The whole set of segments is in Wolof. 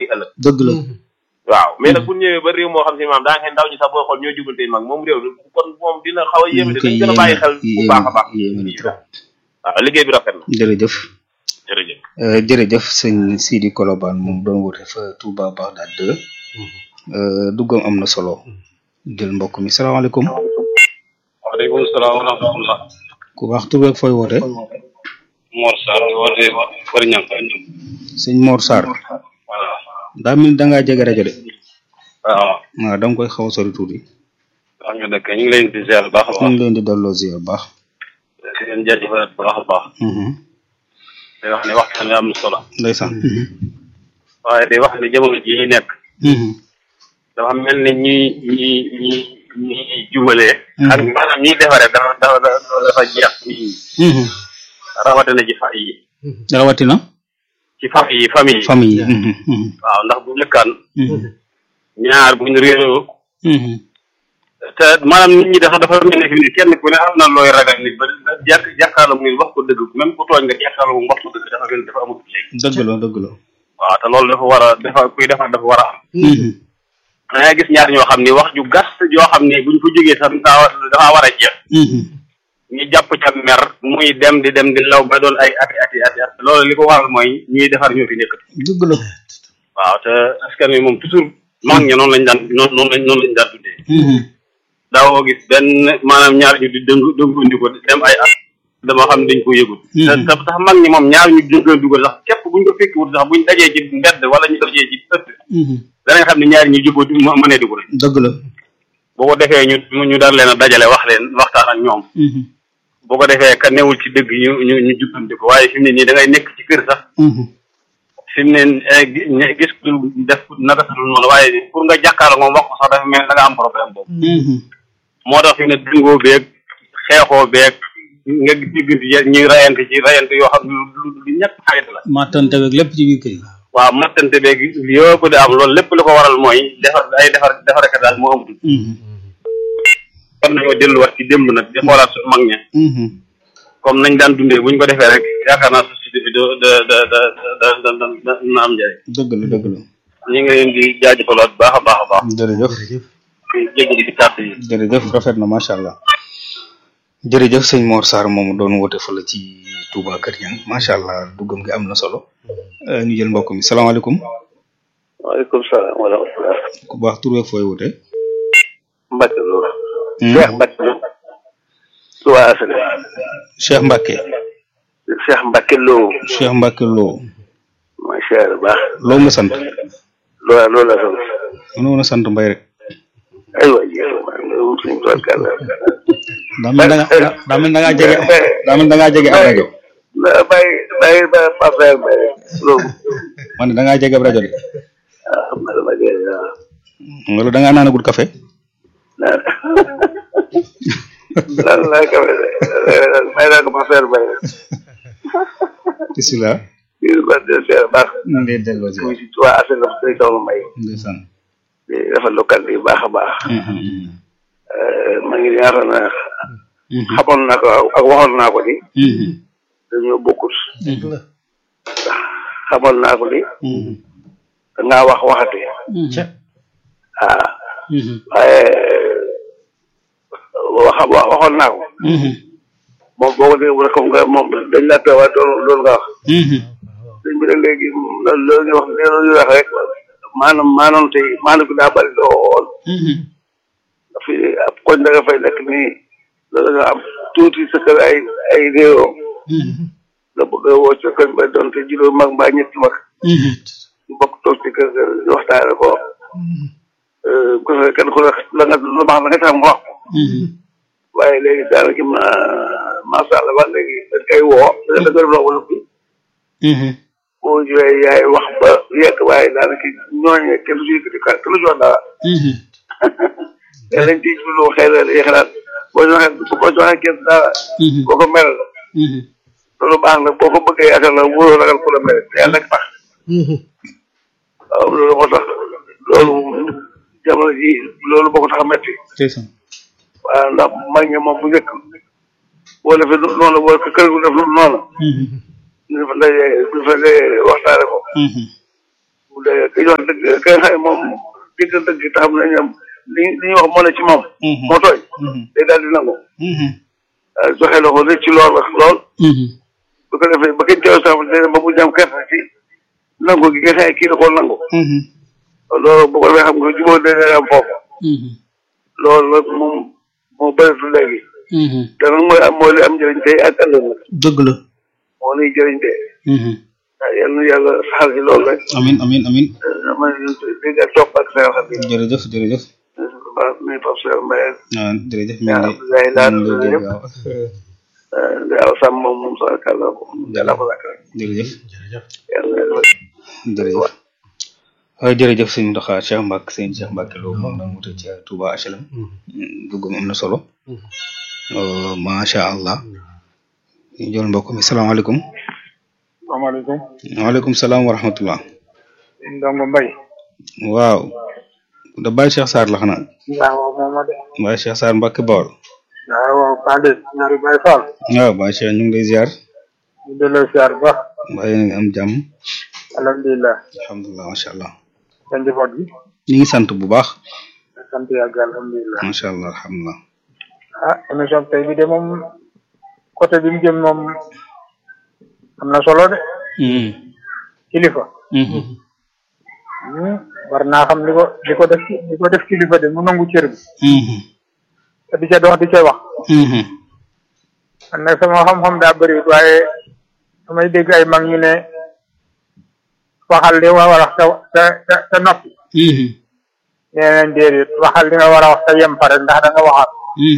ëllëg dëgg la waaw mais nag bu ñu ñëwee ba réew moo xam si maam daa nga ndaw ñi sax boo xool ñoo jubante mag moom réew mi kon moom dina xaw a yéeme de dañ gën a bàyyi xel bu baax a baax yéeme na trop waaw liggéey bi rafet na jërëjëf jërëjëf Euh, jërëjëf sëñ Sidi Kolobane moom doon woote fa Touba Bagdad 2 euh, duggam am na solo jël mbokk mi salaamaaleykum waaleykum salaam wa rahmatullah ku baax tur beeg fooy woote Mor Sarr woote Kër Ñang sëñ Mor Sarr voilà daa mel ni da ngaa jege rajo de waaw waaw da nga koy xaw a sori tuuti wax nga dëkk ñu ngi leen di ziar bu baax a ñu baax ngi leen di delloo ziar baax di leen jaajëfal bu baax a baax Mhm. di wax ne waxtaan wi am na solo ndeysaan waaye di wax ne jamono ji ñu nekk Mhm. dafa mel ni ñuy ñi ñi ñi jubalee ak maanaam ñiy defaree dafa dafa dafa dafa jeex ñi Mhm. rawatina ci fa yi rawatina ci famille yi famille yi famille yi Mhm. Mhm. waaw ndax bu njëkkaan Mhm. ñaar buñ réeroo Mhm. te maanaam nit ñi dafa dafa mel ni fi ni kenn ku ne am na looy ragal nit ba ba jàkk jàkkaarloo muy wax ko dëgg même ku tooñ nga jàkkaarloo mu wax ko dëgg dafa mel ni dafa amul léegi dëgg la dëgg la waaw te loolu dafa war a dafa kuy defar dafa war a am Mhm. da ngay gis ñaar ñoo xam ni wax ju gàtt joo xam ni buñ ko jógee sax daa dafa war a jeex Mhm. ñu jàpp ca mer muy dem di dem di law ba doon ay ati ati ati at loolu li ko waral mooy ñuy defar ñoo fi nekk dëgg la waaw te askan wi moom toujours mag ña noonu lañ daan noonu noonu lañ noonu lañ daan tuddee Mhm. daawoo gis benn maanaam ñaar ñu di dëng dëngandi ko dem ay at dama xam ne dañ ko yëgul te te tax mag ñi moom ñaar ñu dëngandi ko sax képp buñ ko fekki wut sax buñ dajee ci mbedd wala ñu dajee ci ëtt Mhm. danañ xam ne ñaari ñu jubóo mënee dugg rek dëgg la boo ko defee ñu ñu daan leen a dajale wax leen waxtaan ak ñoom Mhm. boo ko defee ka newul ci dëgg ñu ñu ñu jubbanti ko waaye fi mu ne nii da ngay nekk ci kër sax Mhm. fi mu ne eh, gi- ñe- gis ku def naka sa dul noonu waaye pour nga jàkkaarloo moom wax ko sax dafa mel ne da nga am problème boobu Mhm. moo tax fi mu ne dëngoo beeg xeexoo beeg nga diggante ñuy rayante ci rayante yoo xam ne lu lu ñett xarit la mattante beeg lépp ci biir kër yi waaw mattante beeg yëpp di am loolu lépp li ko waral mooy defar ay defar defarkat daal moo amatul Mhm. kon nañoo delluwaat ci démb nag di xoolaat suñu mag ña Mhm. comme nañ daan dundee bu ñu ko defee rek yaakaar naa société bi da da da da da da da da na am njëriñ dëgg la dëgg la ñu ngi leen di jaajëfalaat baax a baax a baax jërëjëf di jégalu ci kàddu yi jërëjëf rafet na macha allah jërëjëf sëñ Mor Sarr moomu doon woote fa la ci Touba Kër Ñang macha allah duggam gi am na solo Euh, ñu jël mbokk mi salaamaaleykum waaleykum salaam wa rahmatulah. ku baax tur beeg fooy woote. Mbacke Lo. Hmm? Cheikh Mbacke Lo. Touba Asale. Cheikh Mbacke Cheikh Mbacke Lo. Cheikh Mbacke Lo mooy Cheikh bu baax. loo nga sant loolu loolu la sant. mënoo na sant mbay rek aywa jéem a loolu suñu tool kàlla. daa mel da nga daa mel da ngaa jege daa mel da ngaa jege ab rajo ba bàyyi bàyyi ba Pape Mbaye Mbaye loolu. man da ngaa jege ab rajo de ah xam nga dama jëlee waaw. wala da ngaa naanagul café naan lan laa ko may naa ko Pape Mbaye. bisimilah kii ba de Cheikh baax. ñu ngi lay delloo si muy si Touba Asale la day soxla Mbaye. ndeysaan di rafetlu kàddu yi baax a baax. maa ngi yaakaar naa xamoon naa ko ak waxoon naa ko ni dañoo bokkut xamoon naa ko ni dangaa wax waxati ah waaye wax wax waxoon naa ko moom boo ko déggee rek comme nga moom dañ laa teewaat doon doon nga wax dañ bi rek léegi loolu loolu ñu wax loolu ñu wax rek maanaam maanaam tey maanaam bi daa bëri lool fi ab koñ da nga fay nekk nii loolu nga am tuuti sa kër ay ay réew nga bëgg a woo sa kër ba doon te juróom mag mbaa ñetti mag ñu bokk toog ci kër ga ñu waxtaane ko ko fe kenn ku ne la nga lu baax la nga tax mu wax ko waaye léegi daanaka ma macha allah ba léegi dañ koy woo da nga gërëm la wala fi boo ñëwee yaay wax ba yegg waaye daanaka ñooñu kenn du si yëkkati ka kenn du si wax dara te lañ ciy jublu xëy na dañuy xalaat boo joxee boo joxee kenn dara boo ko mel loolu baax na boo ko bëggee yaakaar la wóoroo ragal ku la mel te yàlla rek tax waaw loolu moo tax loolu jamono ji loolu boo ko tax a metti waaw ndax mag ñi moom bu njëkk boo defee noonu boo kër gu def noonu ñu fa dajee ñu fa dajee waxtaane ko bu bu dee ki wax dëgg ki nga xam ne moom dëgg dëgg te xam ne ñoom li li ñuy wax moo ne ci moom moo tooy day daal di nangu waaw joxe la ko rek ci lool wax lool bu ko defee ba kenn teew sax dina ba mu jam kersa ci nangu gi nga xam ne kii da koo nangu loolu bu ko defee xam nga jubóo dana am foofu loolu nag moom moo bëreetu léegi te nag mooy am mooy li am njëriñ tey ak ëllëg nag dëgg la moo nuy jëriñ tey waaw yal na yàlla saxal ci loolu rek amin amin amin dama dégg ak topp ak seen xam ne jërëjëf jërëjëf baax nuyu Pape Cheikh Mbaye ah jërëjëf mi yaa ngi Abdoulaye Laat lay dégg yëpp waaw waaw sàmm moom moom sax kàlla yàlla ko lakk rek jërëjëf yàlla jërëjëf waaw jërëjëf sëñ Mountakha Cheikh Mbacke sëñ Cheikh Mbacke Lo moom la mu ci Touba HLM duggum am na solo Euh, macha allah ñu jël mbokk mi salaamaaleykum salaamaaleykum waaleykum salaam wa rahmatullah ndongo mbay waaw da Baye Cheikh Sarr la xanaa waaw moom ma de Baye Cheikh Sarr Mbacke Bawol waaw waaw Pade ñaari Baye Fall waaw Baye Cheikh ñu ngi lay ziar ñu delloo siyaar bu baax waaye na nga am jàmm alhamdulilah alhamdulilah macha allah sa njaboot bi ñu ngi sant bu baax sant yàgg alhamdulilah macha allah alhamdulilah ah émission tey bi de moom côté bi mu jëm moom am na solo de kilifa Hmm, war naa xam li ko li ko def li ko def kilifa de mu nangu cër bi te di ca dox di ca wax man nag sama xam-xam daa bëriwut waaye damay dégg ay mag ñu ne waxal li nga war a wax te te te te noppi nee nañ déedéet waxal li nga war a wax te yem pare ndax da nga waxaat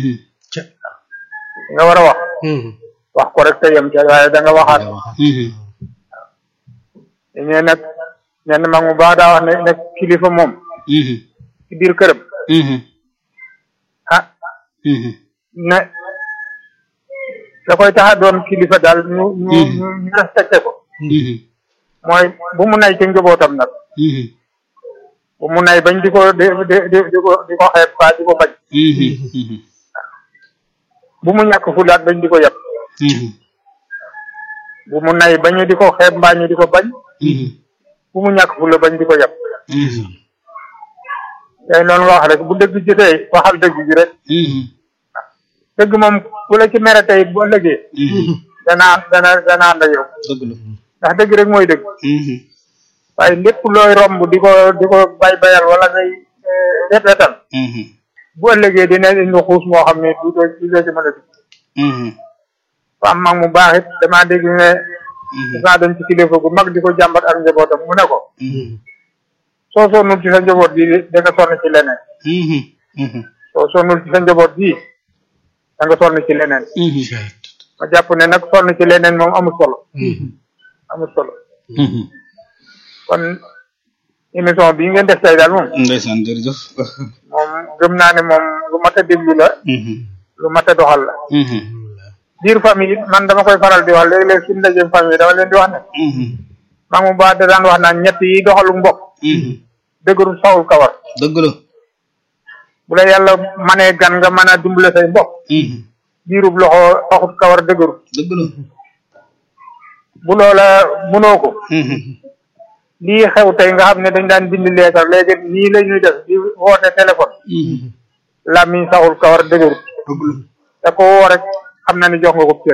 li nga war a wax wax ko rek te yem ca waaye da nga waxaat ñee nag ñenn mag mu baax daa wax ne ne kilifa moom ci biir këram ah ne da koy tax a doon kilifa daal ñu ñu ñu ñu respecté ko mooy bu mu nay ci njabootam nag bu mu nay bañ di ko di di di di ko di ko xeeb ba di ko bañ bu mu ñàkk fulaat bañ di ko yab bu mu nay bañu di ko xeeb mbaa ñu di ko bañ bu mu ñàkk fula bañ di ko yab tey noonu nga wax rek bu dëgg jotee waxal dëgg gi rek dëgg moom ku la ci mere tey bu ëllëgee dana dana dana ànd ak yow dëgg la ndax dëgg rek mooy dëgg waaye lépp looy romb di ko di ko bay bayal wala ngay wet wetal bu ëllëgee dina indi xuus moo xam ne du doo du doo ci mën a dugg fa am mag mu baax it damaa dégg ne dinaa dem ci kilifa gu mag di ko jàmbat ak njabootam mu ne ko soo sonnul ci sa njaboot bi da nga sonn ci leneen soo sonnul ci sa njaboot bi da nga sonn ci leneen ma jàpp ne nag sonn ci leneen moom amul solo amul solo kon émission bii ngeen def tey daal moom ndeysaan jërëjëf moom gëm naa ne moom lu mat a déglu la lu mat a doxal la biir famille it man dama koy faral di wax léeg-léeg suñu ndaje famille dama leen di wax ne maa mu baax da daan wax naan ñett yi doxalu mbokk dëgëru sawul kawar dëgg la bu la yàlla manee gan nga mën a dimbale say mbokk biirub loxo taxut kawar dëgëru dëgg la bu loola mënoo ko lii xew tey nga xam ne dañ daan bind leetar léegi nii la ñuy def di woote téléphone làmmiñ saxul kawar dëgëru te ko woo rek xam na ni jox nga ko cër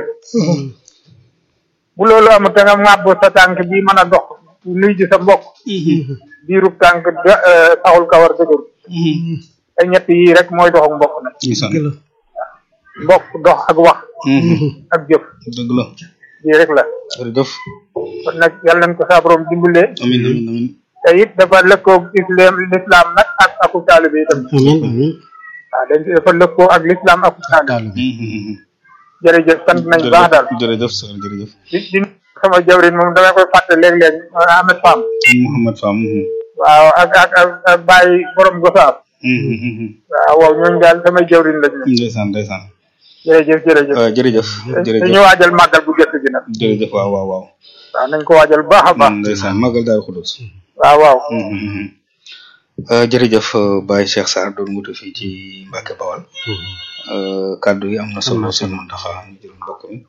bu loolu amul te nga ŋàbb sa tànk bi mën a dox nuy ji sa mbokk biirub tànk da- eh, saxul kawar dëgëru te ñett yii rek mooy dox ak mbokk nag ndeysaan mbokk dox ak wax ak jëf dëgg la lii rek la jërëjëf kon nag yàlla nañ ko saa borom dimbalee amin amin amin te it dafa lëkkoo islam l'islam nag ak aku taalibe itam waaw dañ dafa lëkkoo ak l'islam ak taalibe jërëjëf sant nañ baax daal jërëjëf sër jërëjëf di di sama jawrin moom damay koy fàtte léeg-léeg Ahmed Fam Mouhamed Fam waaw ak ak ak ak Baye borom Gosaab waaw waaw ñooñu daal samay jawrin lañ ne ndeysaan ndeysaan jërëjëf jërëjëf waaw jërëjëf dañu jërëjëf waajal màggal bu jëkk gi nag jërëjëf waaw waaw waaw waaw nañ ko waajal bu baax a baax ndeysaan magal daal xudus waaw waaw jërëjëf Baye Cheikh Sarr doon wutu fii ci Mbacke Bawal kaddu yi am na solo seen Mountakha ñu jël mbokk mi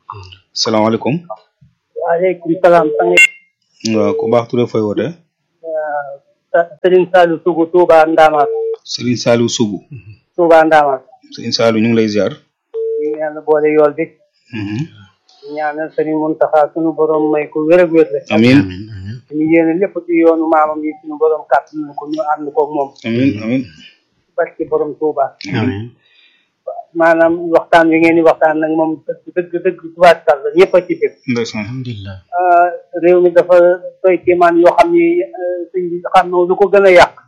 salaamaaleykum waaleykum salaam sang waaw ku baax turé fooy woote Serigne Saliou Sougou Touba Ndamaat Serigne Saliou Sougou Touba Ndamaat Serigne Saliou ñu ngi lay ziar ñu yàlla boole yool bi ñaanal Serigne Mountakha sunu borom may ko wér ak wér rek amin ñu yéene lépp ci yoonu maamam yi sunu borom kàttan ko ñu ànd ko moom amin amin barki borom Touba amiin maanaam waxtaan wi ngeen di waxtaan nag moom dëgg dëgg dëgg tubaarkal la ñëpp a ci dégg ndeysaan alhamdulilah réew mi dafa doy kéemaan yoo xam ni sëñ bi xam na lu ko gën a yàq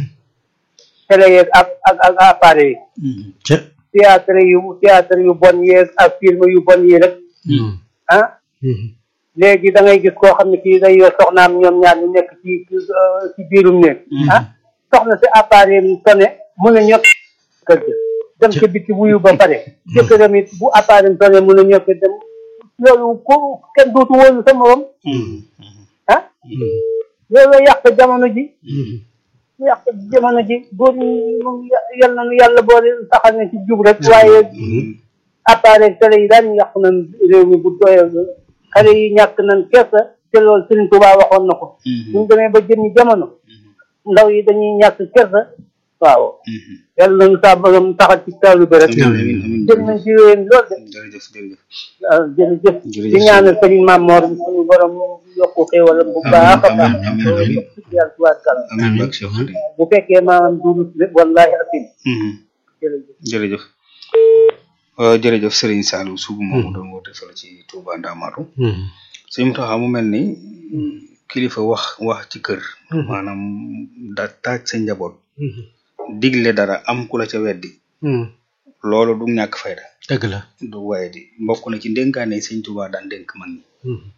télé yeeg ak ak ak appareil yi ca théâtre yu théâtre yu bon yeeg ak film yu bon yi rek ah léegi da ngay gis koo xam ne kii day yor soxnaam ñoom ñaar ñu nekk ci ci biirum néeg ah soxna si appareil mu tone mun a ñëpp kër ga dem ca biti wuyu ba pare jëkkëram it bu appareil tone mun a ñëpp dem loolu ku kenn dootu wóolu sa morom ah loolu yàq jamono ji yàq jamono ji góor ñi moom yal na nu yàlla boole saxal na ci jub rek waaye appareil télé yi daan yàq nañ réew mi bu doyal xale yi ñàkk nañ kersa te loolu Serigne Touba waxoon na ko suñ demee ba jëmmi jamono ndaw yi dañuy ñàkk kersa waaw yàlla nañu saa borom taxal ci taalu bi rek amin amin jëm nañ ci wéen lool de jërëjëf jërëjëf waaw jërëjëf Jërëjëf. di ñaanal Serigne Mamor suñu borom yokku xéewalam bu baax a baax amiin, amiin, amiin. yàlla tubaarkàlla amin bak Cheikh Xadim bu fekkee maanaam duurut lépp wallahi asim jërëjëf jërëjëf waaw jërëjëf Serigne Saliou Sougou moomu doon woote fële ci Touba Ndamatou sëñ Mountakha mu mel ni kilifa wax wax ci kër maanaam da taaj sa njaboot digle dara am ku la ca weddi loolu du ñàkk fayda dëgg la du waaye di mbokk na ci ndénkaane sëñ Touba daan dénk mag ñi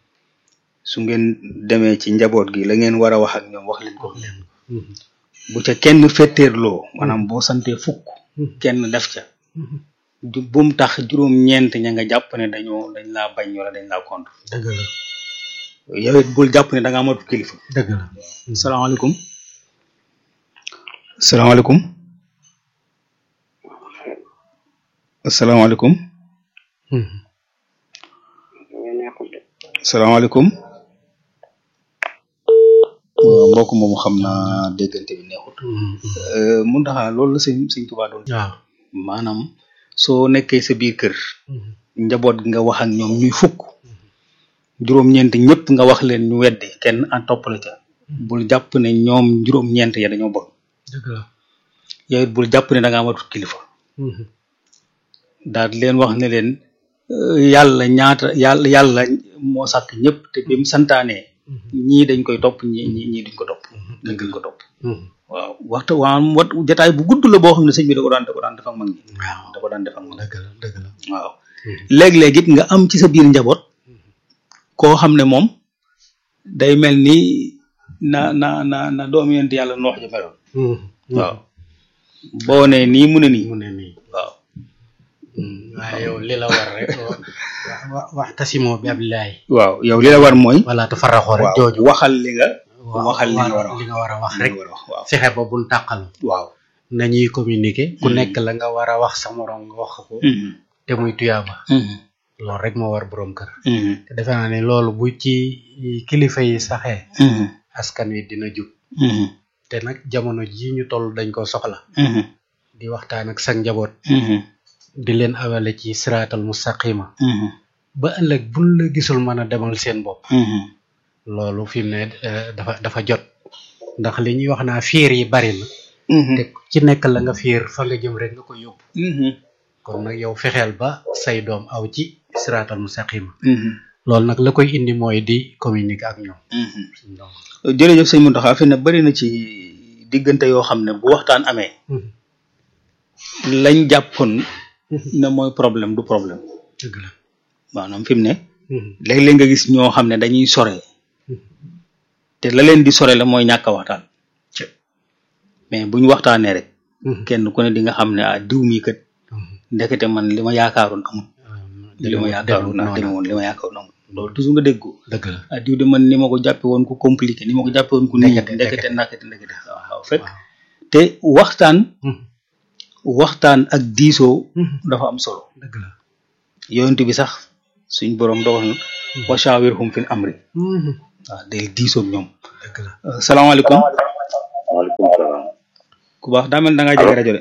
su ngeen demee ci njaboot gi la ngeen war a wax ak ñoom wax leen ko bu ca kenn fetteerloo maanaam boo santee fukk kenn def ca du bum tax juróom ñeent ña nga jàpp ne dañoo dañ laa bañ wala dañ laa contre dëgg la yow it bul jàpp ne da nga amatu kilifa dëgg la salaamaaleykum salaamaaleykum asalaamaaleykum salaamaaleykum waaw mbokk moomu xam naa déggante bi neexut mun taxaa loolu la sëñ sëñ Tuubaa doon waaw maanaam soo nekkee sa biir kër njaboot gi nga wax ak ñoom ñuy fukk juróom-ñeent ñëpp nga wax leen ñu weddi kenn en topp la ca bul jàpp ne ñoom juróom-ñeent ya dañoo bon dëgg la yow it bul jàpp ne da nga amatul kilifa daal di leen wax ne leen euh, yàlla ñaata yàlla yàlla moo sàkk ñëpp te bi mu santaanee ñii dañ koy topp ñii ñii ñii duñ ko topp ñii duñ ko topp waaw waxta waa wat jataay bu gudd la boo xam ne sëñ bi da ko daan da ko daan def ak mag ñi waaw da ko daan def ak mag ñi dëgg la dëgg la waaw léeg-léeg it nga am ci sa biir njaboot koo xam ne moom day mel ni na na na na doom yonent yàlla noox ja meloon waaw boo ne nii mu ne nii mu ne nii waaw waaye yow li la war rek wa wax tasimoo bi abillahi waaw yow li la war mooy wala tafarraxoo rek waaw jooju waxal li nga waaw waxal li nga war a wax li nga war a wax li rek nga war a wax waaw fexe ba bul tàqalu waaw nañuy communiquer ku nekk la nga war a wax sa morom nga wax ko Mhm. te muy tuyaaba Mhm. loolu rek moo war borom kër Mhm. te defe naa ne loolu bu ci kilifa yi saxee Mhm. askan wi dina jub Mhm. te nag jamono ji ñu toll dañ ko soxla Mhm. di waxtaan ak sa njaboot Mhm. di leen awale ci siraatal mustaqima Mhm. ba ëllëg buñ la gisul mën a demal seen bopp Mhm. loolu fi mu ne eh, dafa dafa jot ndax li ñuy wax naa fiir yi bari na Mhm. te ku ci nekk la nga fiir fa nga jëm rek nga ko yóbbu Mhm. kon nag yow fexeel ba say doom aw ci siraatal mustaqima Mhm. loolu nag la koy indi mooy di communiquer ak ñoom Mhm. jërëjëf sëñ Mountakha fi ne bari na ci diggante yoo xam ne bu waxtaan amee lañ jàppoon ne mooy problème du problème dëgg la maanaam fi mu ne léeg-léeg nga gis ñoo xam ne dañuy sore te la leen di sore la mooy ñàkk a waxtaan mais bu ñu waxtaanee rek kenn ku ne di nga xam ne ah diw mii kat ndekete man li ma yaakaaroon amul li ma yaakaaroon naa deme woon li ma yaakaaroon amul loolu toujours nga dégg ko dëgg la ah diw de man ni ma ko jàppe woon ku compliqué ni ma ko jàppe woon ku nii Ndekete, ndekete ndekete ndekete waaw waaw fekk waaw. te waxtaan Mhm. waxtaan ak diisoo dafa am solo dëgg la yonent bi sax suñ borom dogal na wa shawirhum fil amri waaw del diisoo ak ñoom dëgg la Euh, salaamaaleykum waaleykum salaam. ku baax daa mel da ngaa jege rajo de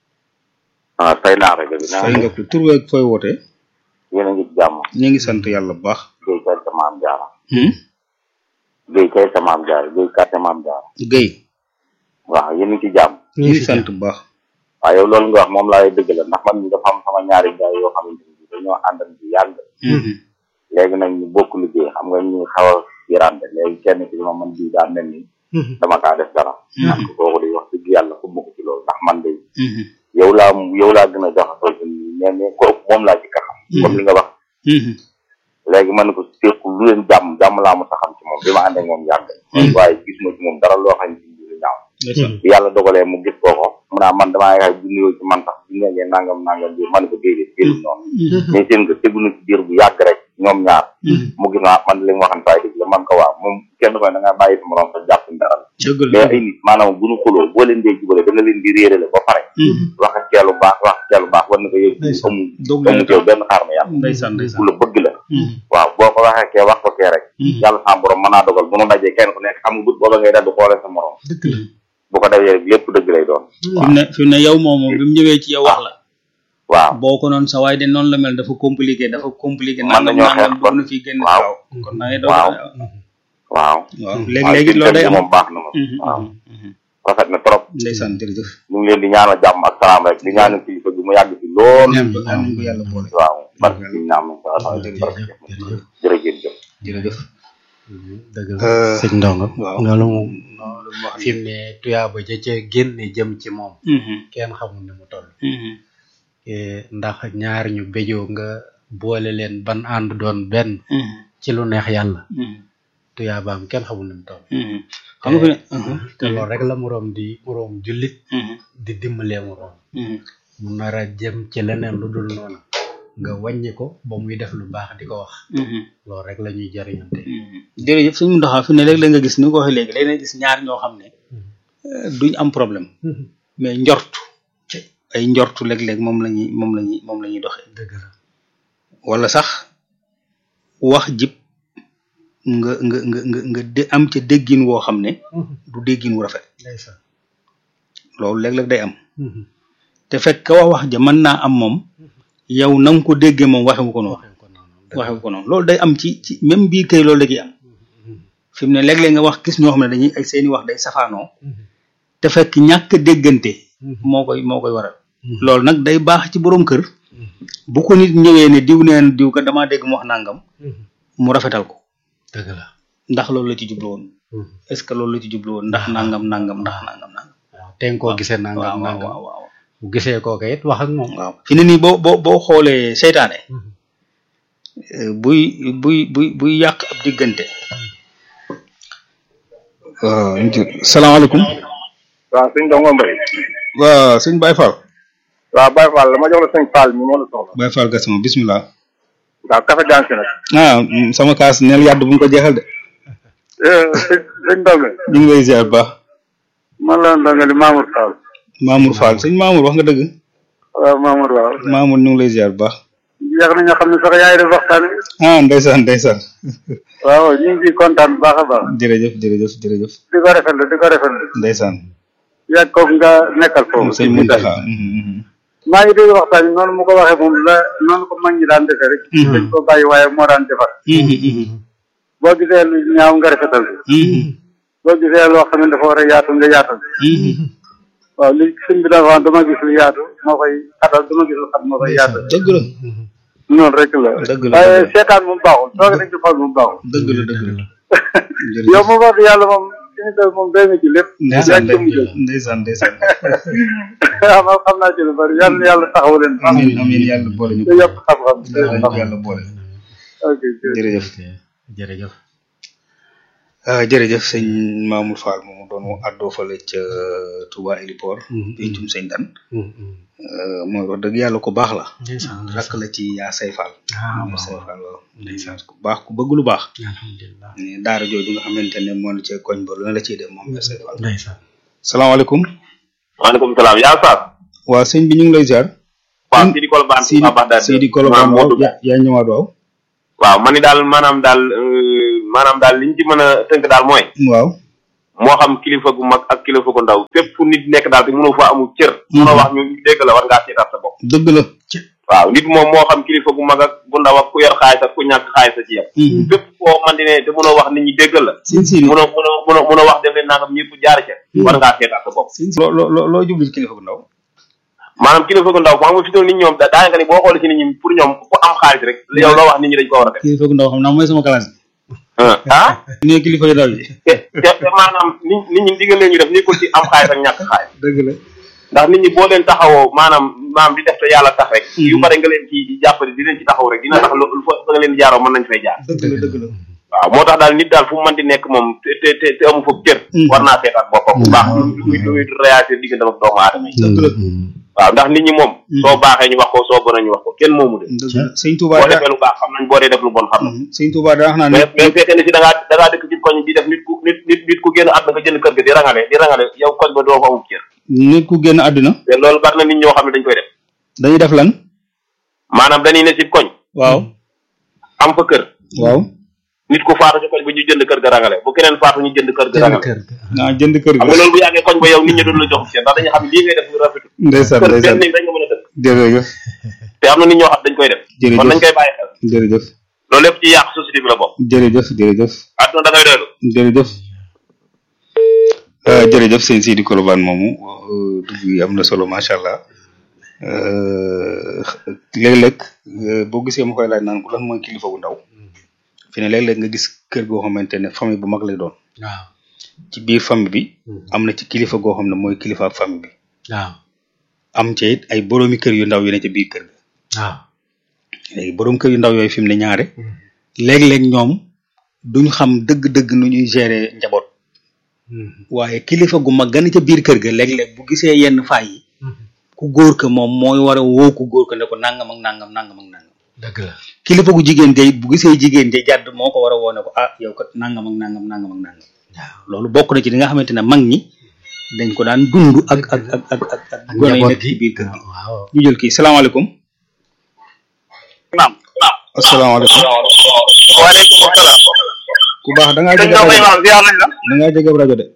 ah fay naa rajo bi. fay nga ko tur beeg fooy wootee yéen a ngi ci jàmm. ñu ngi sant yàlla bu baax Guèye kay sa maam jaara. hmm Guèye kay sa maam jaara Guèye kay sa maam jaara. Guèye waaw yéen a ngi ci jàmm. ñu ngi sant bu baax waaw yow loolu nga wax moom laay dëgg la ndax man mi dafa am sama ñaari gaay yoo xamante ni dañoo àndal ci yàgg. léegi nag ñu bokk liggéey xam nga ñu xaw a yirante léegi kenn ci ma man bii daa mel ni dama kaa def dara. man ko kooku di wax dëgg yàlla fu mu ko ci loolu ndax man de yow laa yow laa gën a jaxasoo ci nii mais mais kooku moom laa ci ka xam. comme li nga wax. léegi man ko seeku lu leen jàmm jàmm laa mu saxam ci moom bi ma ànd ak moom yàgg. waaye gis ma ci moom dara loo xam ne ci lu ñaaw. bi yàlla dogalee mu gis kooko mu naa man damaa yaay bu nuyoo ci man sax bu nekkee nangam nangam bi man ko déedéet déedéet noonu. mais seen nga tegu na ci biir bu yàgg rek ñoom ñaar. mu gis naa man li mu waxan fay dëgg la man ko waa moom kenn koy da ngaa bàyyi sa morom sa jàpp dara la. dëgg la mais ay nit maanaam bu ñu xuloo boo leen dee jubale da nga leen di réerale ba pare. wax ak ceelu baax wax ak ceelu baax war na ko yëg amu dëgg amu teew benn xaar ma yàlla ndeysaan ndeysaan ku la bëgg la waaw boo ko waxee kee wax ko kee rek yàlla sa borom mën naa dogal bu nu dajee kenn ku nekk xam nga but booba ngay dal di xoolee sa morom bu ko defee rek lépp dëgg lay doon fi mu ne fi mu ne yow moom moom bi mu ñëwee ci yow wax la waaw boo ko noonu sa waay de noonu la mel dafa compliqué dafa compliqué Mën nañoo xeex bëgg na fi génn waaw. waaw kon naa ngi doon waaw waaw waaw léegi-léegi loolu day am moom baax na moom waaw rafet na trop ndeysaan jërëjëf ñu ngi leen di ñaanal jàmm ak salaam rek di ñaanal kilifa gi mu yàgg fi lool ñaan ko ñaan nañ ko yàlla boole waaw barke bi naam jërëjëf jërëjëf dëgg la sëñ ndongo waaw loolu moom loolu mu wax fi mu ne tuyaaba ja ca génne jëm ci moom kenn xamul ni mu toll Eh, ndax ñaar ñu béjoo nga boole leen ban ànd doon benn ci lu neex yàlla tuyaabaam kenn xamul ni mu toll xam nga fi ne te loolu rek la moroom di moroom jullit di dimbalee moroom mu nar a jëm ci leneen lu dul noonu nga wàññi ko ba muy def lu baax di ko wax loolu rek la ñuy jariñante jërëjëf suñu ndoxaa fi ne léeg-léeg nga gis ni nga ko waxee léegi léeg nga gis ñaar ñoo xam ne euh, duñ am problème mais njortu ay njortu léeg-léeg moom la ñuy moom la ñuy moom la ñuy doxee dëgg la wala sax wax jib nga nga nga nga nga de am ca déggin woo xam ne du déggin wu rafet ndeysaan loolu léeg-léeg day am te fekk ka wax wax ja mën naa am moom yow na nga ko déggee moom waxewu ko noonu waxee ko noonu waxewu ko noonu loolu day am ci ci même bii kay loolu da ciy am fi mu ne léeg-léeg nga wax gis ñoo xam ne dañuy ay seeni wax day safaanoo te fekk ñàkk déggante moo koy moo koy waral loolu nag day baax ci borom kër bu ko nit ñëwee ne diw neen diw ka damaa dégg mu wax nangam mu rafetal ko dëgg la ndax loolu la ci jublu woon est-ce que loolu la ci jublu woon ndax nangam nangam ndax nangam nangam waaw te nga koo gisee waaw nangam waaw nangam waaw waaw bu gisee kooka it wax ak moom waaw fi ne nii boo boo boo xoolee seytaane euh, buy buy buy buy yàq ab diggante waaw salaamaaleykum waaw sëñ Dongo Mbaye waaw sëñ Baye Fall waaw Baye Fall dama jox la sëñ Fall mi moo la soxla Baye Fall Gassama bismillah waaw café dansi nag ah mm, sama kaas neel yàdd bu ñu ko jeexal de sëñ sëñ Dongo ñu ngi lay ziar bu baax man la Dongo di Mamour Fall Mamour Fall sëñ Mamour wax nga dëgg waaw Mamour waaw Mamour ñu ngi lay ziar bu baax jeex na nga xam ne sax yaay def waxtaan wi ah ndeysaan ndeysaan waaw ñu ngi ciy kontaan bu baax a baax jërëjëf jërëjëf jërëjëf di ko rafetlu di ko rafetlu ndeysaan yàgg kooku nga nekkal foofu sëñ Muntaxa mhm, mhm. maa ngi dégg waxtaan wi noonu mu ko waxee moom la noonu ko mag ñi daan defee rek dañ ko bàyyi waaye moo daan defar Mhm, mhm, boo gisee lu ñaaw nga rafetal ko mhm, boo gisee loo xam ne dafa war a yaatu nga yaatal mhm. waaw li sëñ bi dafa wax dama gis lu yaatu moo koy xatal dama gis lu xat moo koy yaatal dëgg la noonu rek la Dëgg la, waaye dëgg la. seetaan moom baaxul toog nañ ci xool moom baaxul dëgg la dëgg la yow moom wax dëgg yàlla moom émission moom doy na ci lépp ndeysaan yaa ngi ci mujj ndeysaan ndeysaan waaw man xam naa ci lu bari yàlla na yàlla taxaw leen baax amiin amiin yàlla boole ñu te yokk xam-xam te yàlla xam yàlla boole ok jërëjëf jërëjëf jërëjëf ah jërëjëf sëñ Mamour Fall moomu doon àddoo fale ca Touba Héliport pencum sëñ Dan euh, mooy wax dëgg yàlla ku baax la ndeysaan rakk la ci yaa say Fall ah yaa say waaw Fall waaw ndeysaan ku baax ku bëgg lu baax alhamdulilah ne daara jooju nga xamante ne moo ne ca koñ ba lu ne la ciy def moom yaa say Fall ndeysaan salaamaaleykum maaleykum salaam yaa Saas. waa sëñ bi ñu ngi lay ziar waaw Sidi Kolobane. Sidi Touba Bagdad. Sidi Kolobane moo waaw dugg. yaa yaa ñëwaat waaw waaw man ni daal maanaam daal euh, maanaam daal liñ ci mën a tënk daal mooy. waaw moo xam kilifa gu mag ak kilifa gu ndaw fépp fu nit nekk daal te mënoo fa amul cër mënoo wax ñu dégg la war ngaa seetaat sa bopp dëgg la waaw nit moom moo xam kilifa gu mag ak gu ndaw ak ku yor xaalis ak ku ñàkk xaalis a ci yem fépp foo man di ne te mënoo wax nit ñi déggal la sin si mënoo mënoo mënoo mënoo wax def leen nangam ñëpp jaar ca war ngaa seetaat sa bopp sin si loo loo loo jublu ci kilifa gu ndaw maanaam kilifa gu ndaw xam nga fi doon nit ñoom da- daanaka ni boo xoolee ci nit ñi pour ñoom ku am xaalis rek yow loo wax nit ñi dañ ko war a def kilifa gu ndaw xam naa mooy sama classe ah bi ne kilifa yu ndaw yi te te te maanaam nit nit ñi digal leen ñu def nekkul ci am xaalis ak ñàkk xaalis dëgg la ndax nit ñi boo leen taxawoo maanaam maanaam di def te yàlla tax rek yu bare nga leen ci jàppale di leen ci taxaw rek dina tax lu fa fa nga leen di jaaroo mën nañ fay jaar dëgg la dëgg la waaw moo tax daal nit daal fu mu mën di nekk moom te te te te amu foofu cër war naa seetaat boppam bu baax lu muy lu muy réagir diggante ak doomu aadama yi dëgg la waaw ndax nit ñi moom soo baaxee ñu wax ko soo bonee ñu wax ko kenn moomu de dëgg la sëñ Touba boo da defee lu baax xam nañ boo dee def lu bon xam nañ sëñ Touba da wax naa ne mais mais fekkee ne si da ngaa da ngaa dëkk ci koñ bi def nit ku nit nit nit ku génn àdduna nga jënd kër ga di rangale di rangale yow koñ ba doo fa amul cër nit ku génn àdduna te loolu bari na nit ñoo xam ne dañ koy def dañuy def lan maanaam dañuy ne si koñ waaw am fa kër waaw nit ku faatu ci koñ ba ñu jënd kër ga rangale bu keneen faatu ñu jënd kër ga jënd rangale kër ga naa jënd kër xam ga nga loolu bu yàggee koñ ba yow nit ñi doon la jox cër ndax dañuy xam ne lii ngay def lu rafetul ndeysaan kër ndeysaan benn nit dañ nga mën a dëkk jërëjëf te am na nit ñoo xam dañ koy def Jërëjëf. kon nañ koy bàyyi xel jërëjëf loolu lépp ci yàq société bi la bokk jërëjëf jërëjëf àdduna da ngay doylu jërëjëf Euh, jërëjëf sëñ Sidi Kolobane moomu euh, dugg yi am na solo macha allah Euh, léeg-léeg euh, boo gisee ma koy laaj naan ko lan mooy kilifa gu ndaw fi ne léeg-léeg nga gis kër goo xamante ne famille bu mag lay doon waaw ci biir famille bi am na ci kilifa goo xam ne mooy kilifa ak famille bi waaw am ca it ay boroomi kër yu ndaw yu ne ca biir kër ga waaw léegi borom kër yu ndaw yooyu fi mu ne ñaare léeg-léeg ñoom duñ xam dëgg-dëgg nu ñuy gérer njaboot waaye kilifa gu mag gën ca biir kër ga léeg-léeg bu gisee yenn faay yi ku góor ka moom mooy war a woo ku góor ka ne ko nangam ak nangam nangam ak nangam dëgg la kilifa gu jigéen de bu gisee jigéen de jàdd moo ko war a woo ne ko ah yow kat nangam ak nangam nangam ak nangam loolu bokk na ci li nga xamante ne mag ñi dañ ko daan dund ak ak ak ak ak ak ak gone yi njaboot nekk ci gi biir kër gi waaw ñu jël kii salaamaaleykum naam asalaamaaleykum waaleykum salaam ku baax da ngaa sëñ jege Ndao Mbaye rajo maam ziar nañ la da ngaa jege rajo de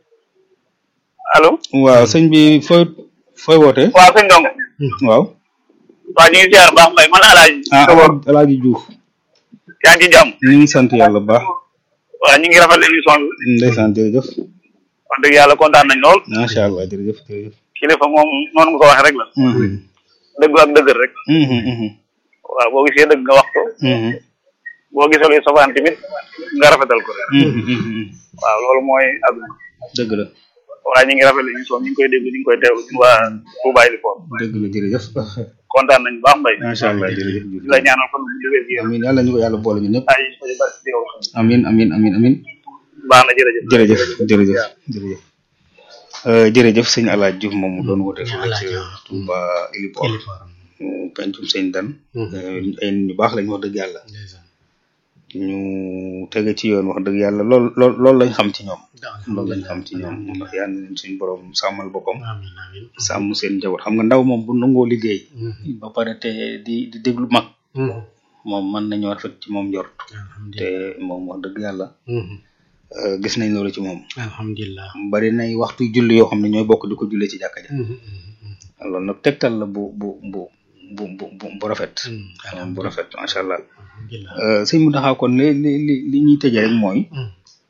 allo waaw sëñ bi fooy fooy wootee waaw sëñ Ndongo waaw waaw ñu ngi ziar baax mbay man alaaji ah Sow Alaaji Diouf yaa ngi ci jàmm ñu ngi sant yàlla bu baax waaw ñu ngi rafetlu émission bi ndeysaan jërëjëf wax dëgg yàlla kontaan nañ lool macha allah jërëjëf jërëjëf kilifa moom noonu nga ko waxee rek la Mhm, dëgg ak dëgg rek mhm, mhm, waaw boo gisee dëgg nga wax ko mhm, boo gisee luy safaan tamit nga rafetal ko rek mhm, mhm. waaw loolu mooy àdduna dëgg la waaye ñu ngi rafetlu émission ñu ngi koy déglu ñu ngi koy teewlu ñun waa Touba Ilifor dëgg la jërëjëf kontaan nañ baax mbay macha allah jërëjëf di la ñaanal kon bu déwér gi amin yàlla ñu ko yàlla boole ñu ñëpp ay ay barke di yow amin amin amin amin baax na jërëjëf jërëjëf jërëjëf jërëjëf Euh, jërëjëf sëñ Alaaji Diouf moom mu doon woote fële Alaaji ci Diouf. Touba Ilipor Iliforam. pencum sëñ Dan Mhm. Euh, ay nit ñu baax lañ wax dëgg yàlla ndeysaan ñu tege ci yoon wax dëgg yàlla lool lool loolu lañ xam ci ñoom loolu lañ alhamdulilah xam ci ñoom ndax yal na leen suñu borom sàmmal boppam amiin amiin sàmm seen njaboot xam nga ndaw moom bu nangoo liggéey Mhm. ba pare te di di déglu mag Mhm. moom mën nañu rafet ci moom njort te alhamdulilah moom wax dëgg yàlla Mhm. euh, gis nañ loolu ci moom alhamdulilah bari nay waxtu julli yoo xam ne ñooy bokk di ko jullee ci jàkka ja Mhm. Mhm. loolu nag tegtal la bu bu bu bu bu bu bu rafet Mhm. bu rafet macha allah alhamdulilah Euh, sëñ mu taxaw kon li li li li ñuy tëjee rek mooy Mhm.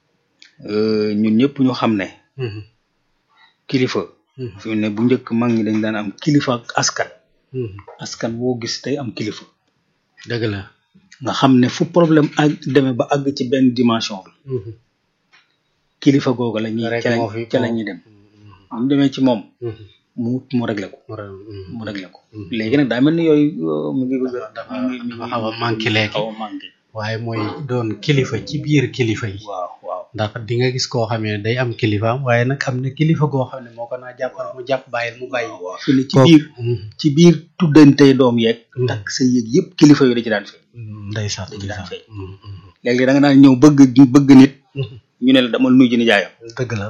euh, ñun ñëpp ñu xam ne Mhm. kilifa Mhm. fi mu ne bu njëkk mag ñi dañ daan am kilifa ak askan Mhm. askan woo gis tey am kilifa dëgg la nga xam ne fu problème ak demee ba àgg ci benn dimension bi Mhm. kilifa googu la ñuy Rek ca moo la fi- ca la ñuy dem bu ñu demee ci moom Mhm. mu mu réglé ko mu ra- mhm. mu réglé ko Mhm. léegi nag daa mel ni yooyu euh, mu ngi bëgg a dafa mu ngi- mu dafa ngi- xaw a manqué léegi xaw a manqué waaye mooy doon kilifa ci biir kilifa yi waaw waaw ndax di nga gis koo xam ne day am kilifaam waaye nag am na kilifa goo xam ne moo ko naa jàppal mu jàpp bàyyil mu bàyyi waaw fi ne ci Kooku- biir Mhm. ci biir tuddantey doom yeeg Mhm. takk sa yéeg yëpp kilifa yooyu da ci daan feeñ ndeysaan da ci daan ndeysaan feeñ Mhm. Mhm. léegi da nga daan ñëw bëgg bëgg nit Mhm. ñu ne la dama nuyu ji nijaayam dëgg la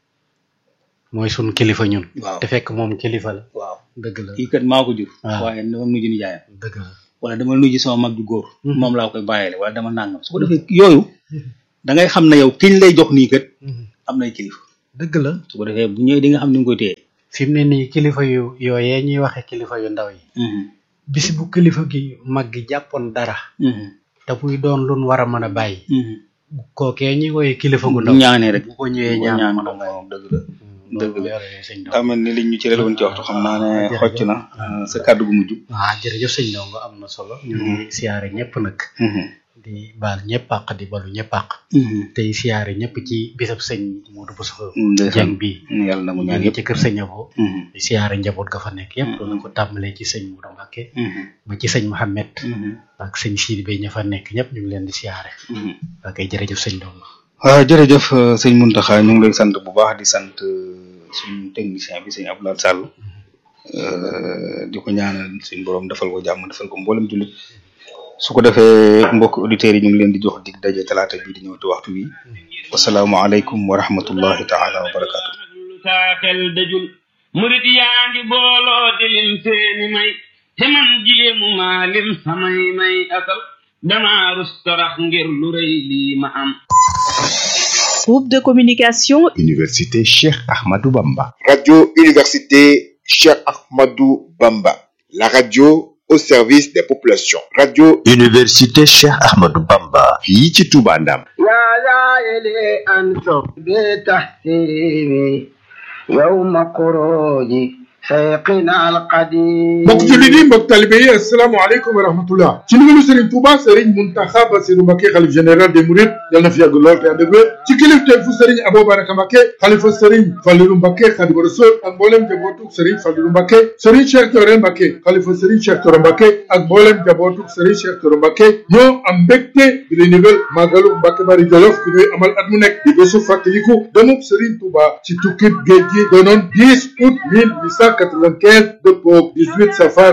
mooy sun kilifa ñun waaw te fekk moom kilifa la waaw dëgg la kii kat maa ko jur waaw. waaye dama nuyu ji nijaayam dëgg la wala dama nuyu ji sama mag ju góor Mhm. moom laa koy bàyyile wala dama nàngam su ko defee yooyu da ngay xam ne yow kiñ lay jox nii kat am nay kilifa dëgg la su ko defee bu ñëwee di nga xam ni nga koy téye fi mu ne nii kilifa yu yooyee ñuy waxe kilifa yu ndaw yi bis bu kilifa gi mag gi jàppoon dara te muy doon lun war a mën a bàyyi kookee ñuy woyee kilifa gu bu ndaw ñaanee rek bu ko ñëwee ñaan mën a bàyyi moom dëgg la dëgg la yore sëñ daa mel ni liñ ñu ci woon ci waxtu xam naa ne xocc na sa kàddu gu mujj ah jërëjëf sëñ Ndongo am na solo ñu ngi siyaare ñëpp nag di baal ñëpp àq di balu ñëpp àq tey siyaare ñëpp ci bisab sëñ Modou Bousso Dieng bi yàlla na mu ñu ñaan ngi yëpp ci kër sëñ Abo di siyaare njaboot ga fa nekk yëpp doon ko tàmbalee ci sëñ Modou Mbacké ba ci sëñ Mohamed ak sëñ Sidi Bey ña fa nekk ñëpp ñu ngi leen di siyaare ok jërëjëf sëñ Ndongo waaw jërëjëf euh, sëñ Muntaxa ñu ngi lay sant bu baax di sant euh, suñu technicien bi sëñ Abdoulaye Sall euh, di ko ñaanal suñ borom defal ko jàmm defal ko mboolem jullit su ko defee mbokk auditeurs yi ñu ngi leen di jox dig daje talaata bii di ñëw ci waxtu wi wasalaamualeykum wa rahmatullahi taala wa barakaatu. saa xel dajul murit yaa ngi booloo di lim seeni may te man jéemu maa lim samay may asal dama rus tarax ngir lu rëy lii ma am Groupe de communication Université Cheikh Ahmadou Bamba. Radio Université Cheikh Ahmadou Bamba. La radio au service des populations. Radio Université Cheikh Ahmadou Bamba. fii ci Touba Ndam. يا زائلي أنصر بتحسيني يوم خروجي سيقنا القديم mbokk jullit yi mbokk talibe yi asalaamaaleykum wa rahmatullah ci ndigalu Serigne Touba Serigne Mountakha Bassirou Mbacké xalif général des Mourides yal na fi yàgg lool te ànd ak wér ci kilifteefu Serigne Abou Baraka Mbacké xalifa Serigne Fallilou Mbacké Khadimu Rasul ak mboolem jabootuk Serigne Fallilou Mbacké Serigne Cheikh Thioro Mbacké xalifa Serigne Cheikh Thioro Mbacké ak mboolem jabootuk Serigne Cheikh Thioro Mbacké ñoo am mbégte di leen yëgal màggalu Mbacké Bari Jolof bi ñuy amal at mu nekk di bésu fàttaliku demub Serigne Touba ci tukkib géej gi doonoon 10 août 1895 dëppoo 18 safar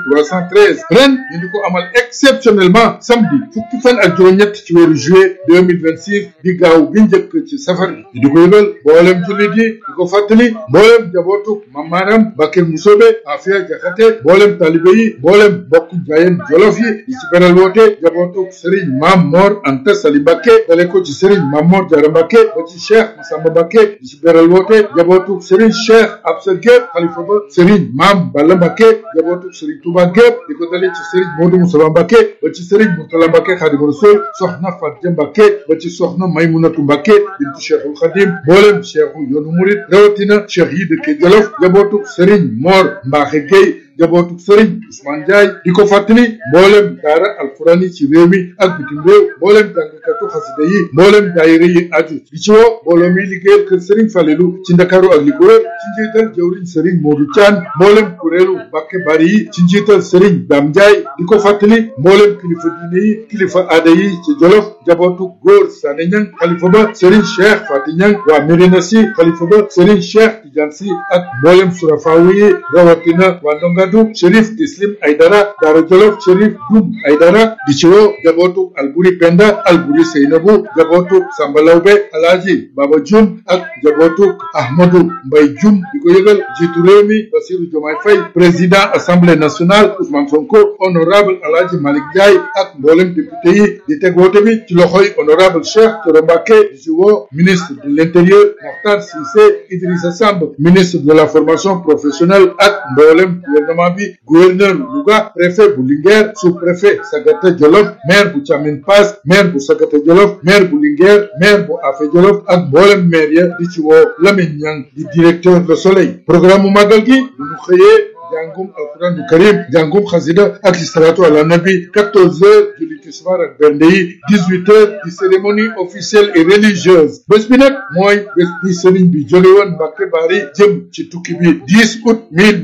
1313 ren ñu di ko amal exceptionnellement samedi fukki fan ak juróom-ñett ci weeru juillet 2026 di gaaw bi njëkk ci safar bi ñu di ko yëgal mboolem jullit yi di ko fàttali mboolem jabootu mamaaram Bakel Musobe Afia Jaxate mboolem talibe yi mboolem bokk jaayeen jolof yi di ci beral woote jabootu Serigne Mam Mor Anta Sali Mbacké dale ko ci Serigne Mam Mor Jara Mbacké ba ci Cheikh Massamba Mbacké di ci beral woote jabootu Serigne Cheikh Absa Gueye xalifa ba Serigne Mam Balla Mbacké jabootu Serigne Touba gépp di ko dalee ci Serigne Modou Moussa Mbacké ba ci Serigne Mourtala Mbacké Khadimu Rasul soxna Fatia Mbacké ba ci soxna Maymunatu Mbacké bintu Cheikhul Khadim mboolem Cheikhu yoonu murid rawatina Cheikh yi dëkke Jolof jabootu Serigne Mor Mbaxe Gueye jabootu Serigne Ousmane Ndiaye di ko fàttali mboolem daara alquran yi ci réew mi ak bitim réew mboolem jàngkatu xasida yi mboolem daayira yi aju di ci woo mbooloo mi liggéeyal kër Serigne Falelu ci Ndakaaru ak li ko wër ci njiital jawriñ Serigne Modou Thian mboolem kuréelu Mbacké Bari yi ci njiital Serigne Dame Ndiaye di ko fàttali mboolem kilifa diine yi kilifa aada yi ci Jolof jabootu góor Sané Niang xalifa ba Serigne Cheikh Fati Niang waa Médina Sy xalifa ba Serigne Cheikh Tidiane Sy ak mboolem surafaawu yi rawatina waa Ndongadu Chérif Tislim Aydara Daara Jolof Chérif Dum Aydara di ci woo jabootu Alburi Penda Alburi Seynabu jabootu Samba Lawbe Alaaji Baba Jum ak jabootu Ahmadou Mbay Jum di ko yëgal jiitu réew mi Bassirou Diomaye Faye président assemblée nationale Ousmane Sonko honorable Alaaji Malick Ndiaye ak mboolem député yi di teg woote bi ci loxoy honorable Cheikh Thioro Mbacké di ci woo ministre de l'intérieur Mokhtar Cissé Idrissa Samb ministre de la formation professionnelle ak mboolem gouvernement bi gouverneur Louga préfet bu Linguère sous-préfet Sagata Jolof maire bu Thiamine Pass maire bu Sagata Jolof maire bu Linguère maire bu Afé Jolof ak mboolem maire ya di ci woo Lamine Niang di directeur Le Soleil programme mu màggal gi bu ñu xëyee jàngum alquran karim jàngum xasida ak salatu ala nabi 14 heures julli tisbaar ak bernde yi 18 heures di cérémonie officielle et religieuse bés bi nag mooy bés bi sëriñ bi jóge woon Mbacké Bari jëm ci tukki bi 10 août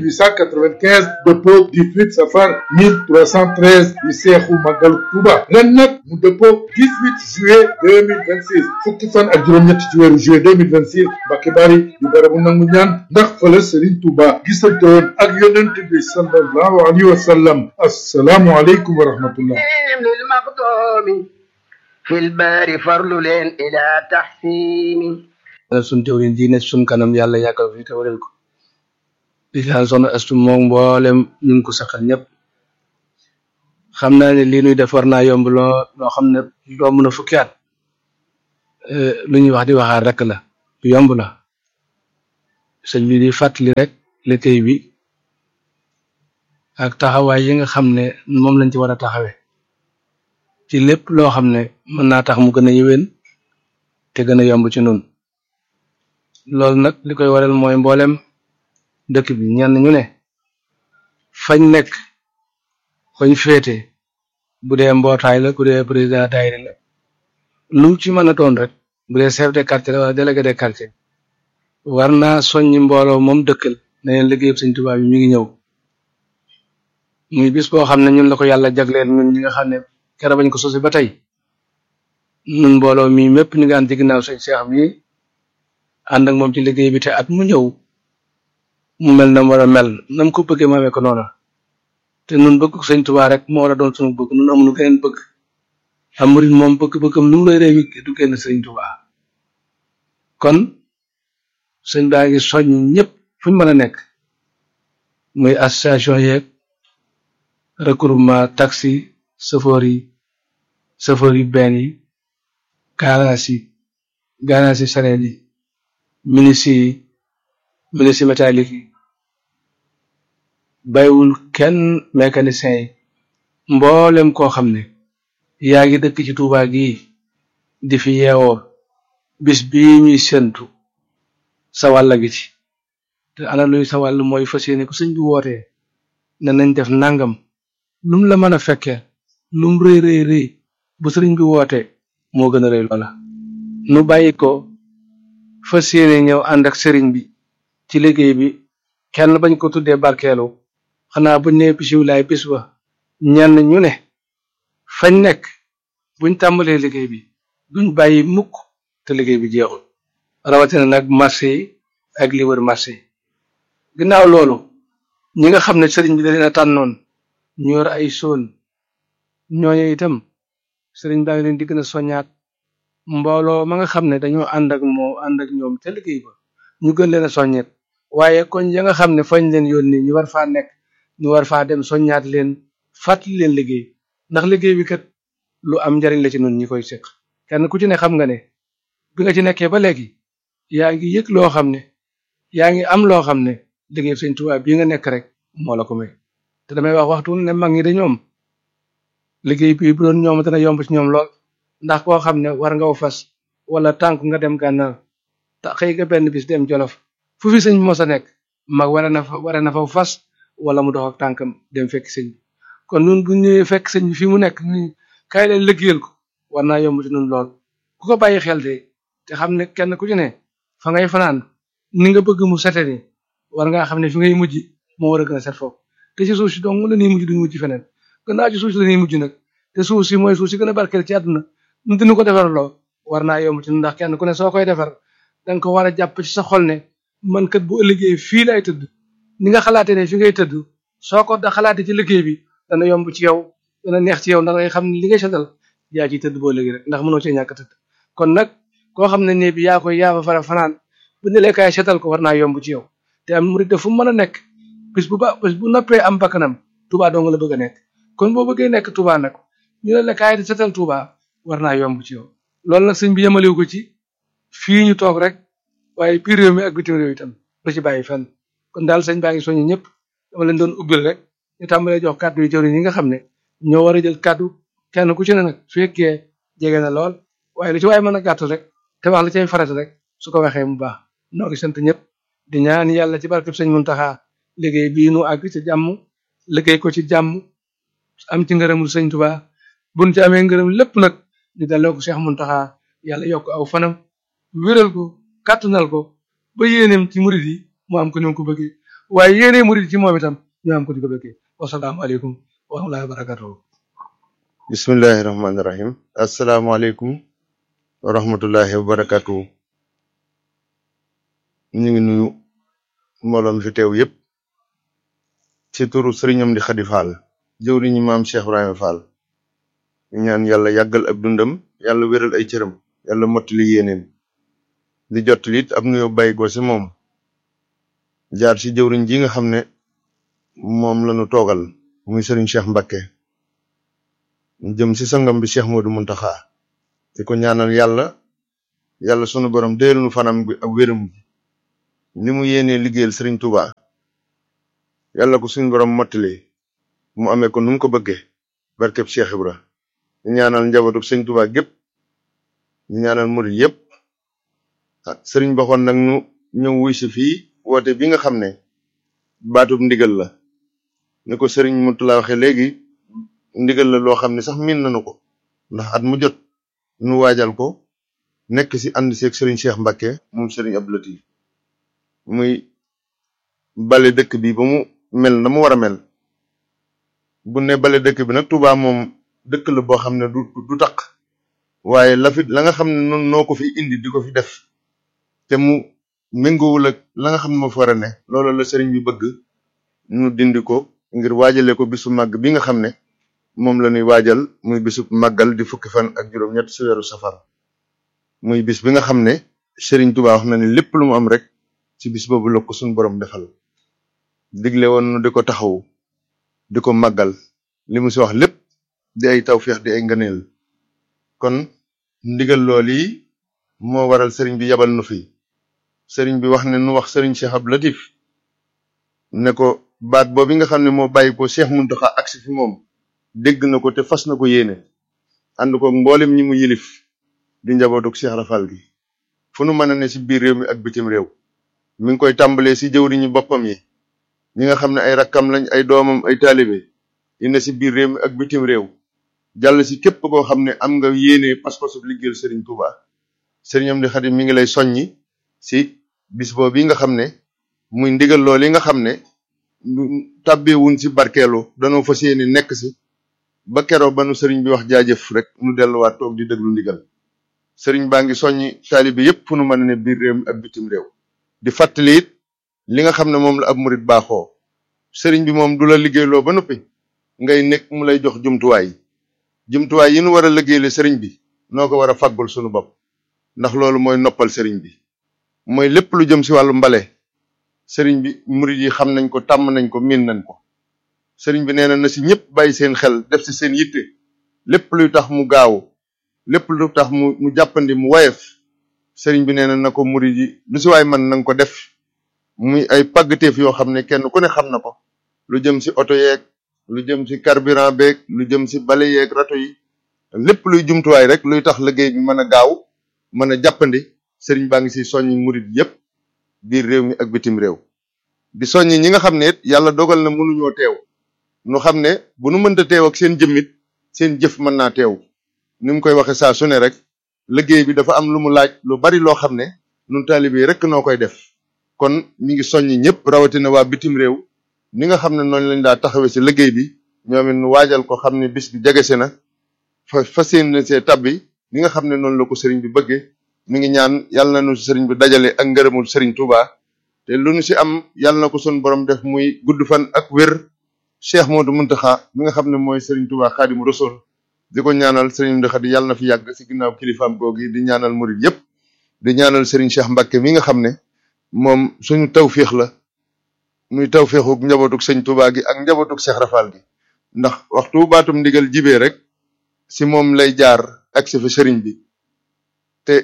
1895 dëppoo 18 safar 1313 di seexu màggalu Tuuba ren nag mu dëppoo 18 juillet 2026 fukki fan ak juróom-ñett ci weeru juillet 2026 Mbacké Bari di barabu nangu ñaan ndax fa la sëriñ Tuuba gisante woon ak yonent bi sallallahu alayhi wa sallam assalaamu aleykum wa rahmatullah للمقدوم في البار فرل لين إلى تحسين yàlla sun jëwriñ ji ne sun kanam yàlla yàggal fi te waral ko di ñaan soxna astu moom mboolem ñu ngi ko saxal ñëpp xam naa ne lii nuy def war naa yomb loo loo xam ne romb na fukki at lu ñuy wax di waxaat rek la lu yomb la sëñ bi di fàttali rek liggéey bi ak taxawaay yi nga xam ne moom lañ ci war a taxawe ci lépp loo xam ne mën naa tax mu gën a yéwén te gën a yomb ci nun loolu nag li koy waral mooy mboolem dëkk bi ñenn ñu ne fañ nekk fañ féete bu dee mbootaay la bu dee président daayira la lu ci mën a doon rek bu dee chef de quartier la wala délégué de quartier war naa soññi mbooloo moom dëkkal ne leen liggéeyub sëñ Tuubaa bi mi ngi ñëw muy bis boo xam ne ñun la ko yàlla jagleel ñun ñi nga xam ne kera bañ ko sosi ba tey ñun mbooloo mi mépp ñu ngi ànd ci ginnaaw sëñ Cheikh mi ànd ak moom ci liggéey bi te at mu ñëw mu mel na mu war a mel nam ko bëggee ma amee ko noona te nun bëgg sëñ Tuubaa rek moo war a doon sunu bëgg nun amuñu geneen bëgg am murit moom bëgg-bëggam lu mu lay réew du génn sëñ Tuubaa kon sëñ baa ngi soññ ñëpp fu ñu mën a nekk muy association yeeg regroupement taxi chauffeur yi chauffeur yi benn yi garage yi garage yi sareet yi ministre yi ministre métallique yi bàyyiwul kenn mécanicien yi mboolem koo xam ne yaa ngi dëkk ci Tuuba gii di fi yeewoo bis bii ñuy séntu sa wàll gi ci te ana luy sa wàll mooy fas yéene ku sëñ bi wootee ne nañ def nangam lum la mën a fekkee lum rëy rëy rëy bu sëriñ bi wootee moo gën a rëy loola nu bàyyi ko fas yéene ñëw ànd ak sëriñ bi ci liggéey bi kenn bañ ko tuddee barkeelu xanaa buñ nee bisimilaay bis ba ñenn ñu ne fañ nekk buñ tàmbalee liggéey bi duñ bàyyi mukk te liggéey bi jeexul rawatina nag marché yi ak li wër marché yi ginnaaw loolu ñi nga xam ne sëriñ bi da leen a tànnoon ñu yor ay soon ñooñu itam sëriñ baa ngi leen di gën a soññaat mbooloo ma nga xam ne dañoo ànd ak moo ànd ak ñoom te liggéey ba ñu gën leen a soññeet waaye kon ya nga xam ne fañ leen yónni ñu war faa nekk ñu war faa dem soññaat leen fàttali leen liggéey ndax liggéey bi kat lu am njariñ la ci nun ñi koy séq kenn ku ci ne xam nga ne bi nga ci nekkee ba léegi yaa ngi yëg loo xam ne yaa ngi am loo xam ne liggéey sëñ Tuubaa bii nga nekk rek moo la ko may te damay wax waxtu ne mag ñi de ñoom liggéey bi bu doon ñoom dana yomb ci ñoom lool ndax koo xam ne war nga fas wala tànk nga dem gànnaar te xëy nga benn bis dem jolof fu fi sëñ bi mos a nekk mag wara na fa wara na fa fas wala mu dox ak tànkam dem fekk sëñ bi kon nun bu ñëwee fekk sëñ bi fi mu nekk ñu kaay leen liggéeyal ko war naa yomb ci nun lool ku ko bàyyi xel de te xam ne kenn ku ci ne fa ngay fanaan ni nga bëgg mu sete ni war ngaa xam ne fi ngay mujj moo war a gën a set foofu te ci suuf si dong la ñuy mujj duñu mujj feneen gannaaw ci suuf si la ñuy mujj nag te suuf si mooy suuf si gën a barkeel ci àdduna nu dina ko defar loo war naa yomb ci ndax kenn ku ne soo koy defar danga ko war a jàpp ci sa xol ne man kat bu ëllëgee fii lay tëdd ni nga xalaatee ne fi ngay tëdd soo ko da xalaatee ci liggéey bi dana yomb ci yow dana neex ci yow ndax ngay xam ne li ngay setal yaa ciy tëdd boo léegi rek ndax mënoo cee ñàkk tëdd kon nag koo xam ne ne bi yaa koy yaa fa fara fanaan bu ne kaay setal ko war naa yomb ci yow te am murid fu mu mën a nekk bis bu ba bis bu noppee am bakkanam Touba dong la bëgg a nekk kon boo bëggee nekk Touba nag ñu ne la kaay setal Touba war naa yomb ci yow loolu nag sëñ bi yemalewu ko ci fii ñu toog rek waaye biir réew mi ak bitim réew itam lu ci bàyyi fenn kon daal sëñ baa ngi soññi ñëpp dama leen doon ubbil rek ñu tàmbalee jox kàddu yi jëwriñ yi nga xam ne ñoo war a jël kàddu kenn ku ci ne nag su fekkee jege na lool waaye lu ci waaye mën a gàttal rek te wax la cay farata rek su ko waxee mu baax noo ngi sant ñëpp di ñaan yàlla ci barkeb sëñ Muntaxa liggéey bii nu àgg ci jàmm liggéey ko ci jàmm am ci ngërëmul sëñ Tuubaa buñ ci amee ngërëm lépp nag ñu delloo ko Cheikh Muntaxa yàlla yokk aw fanam wéral ko kàttanal ko ba yéeneem ci murid yi mu am ko ni mu ko bëggee waaye yéenee murid ci moom itam ñu am ko di ko bëggee wasalaamaaleykum wa rahmatullahi wa barakatuhu bismillahi rahmaani rahim asalaamaaleykum wa rahmatullahi wa barakatuhu ñu ngi nuyu mbooloom fi teew yépp ci turu sëriñam di Xadi Fall jëwriñu maam Cheikh Ibrahima Fall ñu ñaan yàlla yàggal ab dundam yàlla wéral ay cëram yàlla mottali yéeneem di jottali it ab nuyoo bàyyi ko ci moom jaar ci jëwriñ ji nga xam ne moom lañu toogal muy sëriñ Cheikh Mbakke jëm ci sangam bi Cheikh Modou Muntaxa di ko ñaanal yàlla yàlla sunu borom déelu nu fanam bi ak wéram bi ni mu yéenee liggéeyal Serigne Touba yàlla ko suñu borom mottali mu amee ko nu mu ko bëggee barkeb Cheikh Ibra ñu ñaanal njabootu sëñ Touba gépp ñu ñaanal murid yépp ah Serigne baxoon nag nu ñëw wuy si fii woote bi nga xam ne baatub ndigal la ni ko Serigne Moutala waxee léegi ndigal la loo xam ne sax miin nañu ko ndax at mu jot nu waajal ko nekk si ànd seeg Serigne Cheikh Mbacke moom Serigne Abdou Latif muy bale dëkk bi ba mu mel na mu war a mel bu ne bale dëkk bi nag Touba moom dëkk la boo xam ne du du taq waaye la fi la nga xam ne noonu noo ko fi indi di ko fi def te mu méngoowul ak la nga xam ne moo fi war a ne loolu la sëriñ bi bëgg nu dindi ko ngir waajale ko bisu màgg bi nga xam ne moom la ñuy waajal muy bisu màggal di fukki fan ak juróom-ñett si weeru safar muy bis bi nga xam ne sëriñ Touba wax na ne lépp lu mu am rek ci bis boobu la ko suñu borom defal digle woon nu di ko taxaw di ko màggal li mu si wax lépp di ay tawféex di ay ngëneel kon ndigal lool yi moo waral sëriñ bi yabal nu fi sëriñ bi wax ne nu wax sëriñ Cheikh Abdou Latif ne ko baat boobu nga xam ne moo bàyyi ko Cheikh Mountakha agsi fi moom dégg na ko te fas na ko yéene ànd ko mboolem ñi mu yilif di njabootuk Cheikh Rafal gi fu nu mën a ne si biir réew mi ak bitim réew mi ngi koy tàmbalee si jëwriñu boppam yi ñi nga xam ne ay rakkam lañ ay doomam ay taalibe yi ne si biir réew mi ak bitim réew jàll si képp koo xam ne am nga yéene pas-pasu liggéeyal Serigne Touba Serigne Amdi Xadim mi ngi lay soññi si bis boobu yi nga xam ne muy ndigal lool yi nga xam ne tàbbeewuñ si barkeelu danoo fas yéene nekk si ba keroo ba nu Serigne bi wax jaajëf rek nu delluwaat toog di déglu ndigal Serigne baa ngi soññi taalibe yépp fu nu mën a ne biir réew mi ak bitim réew di fàttali it li nga xam ne moom la ab murit baaxoo Serigne bi moom du la liggéeyloo ba noppi ngay nekk mu lay jox jumtuwaay jumtuwaay yi nu war a liggéeyale sëriñ bi noo ko war a faggul sunu bopp ndax loolu mooy noppal sëriñ bi mooy lépp lu jëm si wàllu mbale sëriñ bi murid yi xam nañ ko tàmm nañ ko miin nañ ko sëriñ bi nee na na si ñëpp bàyyi seen xel def si seen yitte lépp luy tax mu gaaw lépp lu tax mu mu jàppandi mu wayef sëriñ bi nee na na ko murid yi lu si waay man na nga ko def muy ay pàggateef yoo xam ne kenn ku ne xam na ko lu jëm si oto yeeg lu jëm ci carburant beeg lu jëm ci bale yeeg rato yi lépp luy jumtuwaay rek luy tax liggéey bi mën a gaaw mën a jàppandi sëriñ baa ngi ci soññi murit yépp biir réew mi ak bitim réew di soññi ñi nga xam ne it yàlla dogal na mënuñoo teew nu xam ne bu nu mënta teew ak seen jëmmit seen jëf mën naa teew ni mu koy waxe saa su ne rek liggéey bi dafa am lu mu laaj lu bari loo xam ne nun taalibe yi rek noo koy def kon ñi ngi soññi ñëpp rawatina waa bitim réew ni nga xam ne noonu lañ daa taxawee ci liggéey bi ñoom it nu waajal ko xam ne bis bi jegese na fa fas yéene see tabbi ni nga xam ne noonu la ko sëriñ bi bëggee mi ngi ñaan yàlla na nu sëriñ bi dajale ak ngërëmul sëriñ Touba te lu nu ci am yàlla na ko sun borom def muy gudd fan ak wér Cheikh Modou Mountakha mi nga xam ne mooy sëriñ Touba Xaadimu Rasuul di ko ñaanal sëriñ Mountakha di yàlla na fi yàgg ci ginnaaw kilifaam googi di ñaanal murid yépp di ñaanal sëriñ Cheikh Mbacke mi nga xam ne moom suñu tawféex la muy tawféexuk njabootug sëñ Touba gi ak njabootug Cheikh Rafal gi ndax waxtu baatum ndigal jibee rek si moom lay jaar ak si fa sëriñ bi te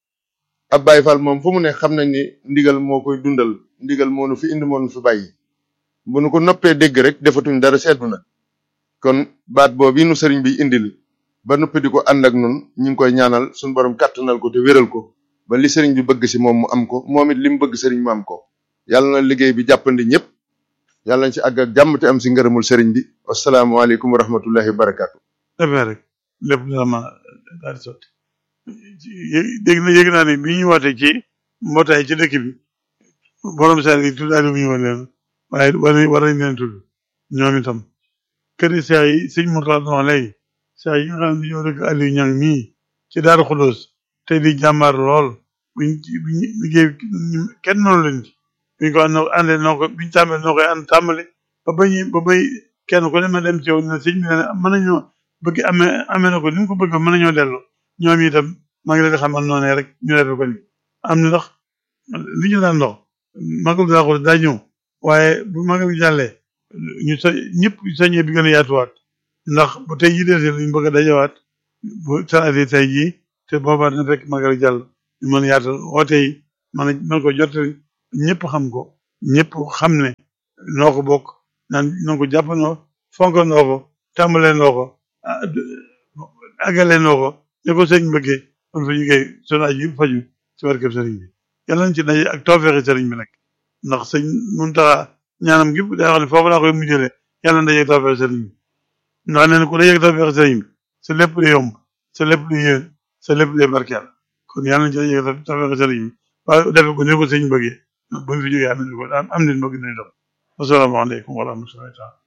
ab Baay Faal moom fu mu ne xam nañ ni ndigal moo koy dundal ndigal moo nu fi indi moo nu fi bàyyi bu nu ko noppee dégg rek defatuñ dara seetlu na kon baat boobu nu sëriñ bi indil ba noppi di ko ànd ak nun ñu ngi koy ñaanal suñu borom kàttanal ko te wéral ko ba li sëriñ bi bëgg si moom mu am ko moom it li mu bëgg sëriñ mu am ko yàlla na liggéey bi jàppandi ñëpp yàlla nañ ci àgg ak jàmm te am si ngërëmul sëriñ bi wasalaamaaleykum wa rahmatullahi wa barakaatu. defee rek lépp dina ma daal di sotti dégg na yëg naa ne bi ñu woote ci mbootaay ci dëkk bi borom saa yi tudd Aliou ñu woon leen waaye war war nañ leen tudd ñoom itam kër yi saa yi sëñ Mourtala doon wax léegi saa yi nga xam ne ñoo dëkk Aliou Ñang mii ci Daaru Xudoos te di jàmbaar lool buñ buñ liggéey kenn noonu leen ci buñ ko ànd àndee noo ko buñ tàmbalee noo koy ànd tàmbale ba bay ba bay kenn ku ne ma dem ci yow ne sëñ bi ne mën nañoo bëgg amee amee na ko ni mu ko bëgg mën nañoo dellu ñoom itam maa ngi leen di xamal noonu rek ñu defee ko ni am na ndax li ñu daan dox magal daa ko daa ñëw waaye bu magal gi jàllee ñu sa ñëpp sañee bi gën a yaatuwaat ndax bu tey jii desee luñu bëgg a dajawaat bu sanatee tey jii te boobaa dina fekk magal jàll ñu mën a yaatal woote yi mën a mën ko jottali ñëpp xam ko ñëpp xam ne noo ko bokk naan noo ko jàppandoo fonk noo ko tàmbalee noo ko àggalee noo ko ne ko sëñ bëggee kon fa ñu koy sunu aju faju ci barkeb sëriñ bi yàlla nañ ci daje ak tawfeexi sëriñ bi nag ndax sëñ Muntaxa ñaanam gi day wax ne foofu laa koy mujjale yàlla na daje ak tawfeexi sëriñ bi ndax nee na ku daje ak tawfeexi sëriñ bi sa lépp lu yomb sa lépp lu yéen sa lépp lu barkeel kon yàlla nañ ci daje ak tawfeexi sëriñ bi waaye defe ko ni ko sëñ bëggee buñ fi jógee am nañ ko am am nañ bëgg nañ dox asalaamaaleykum wa rahmatullahi taala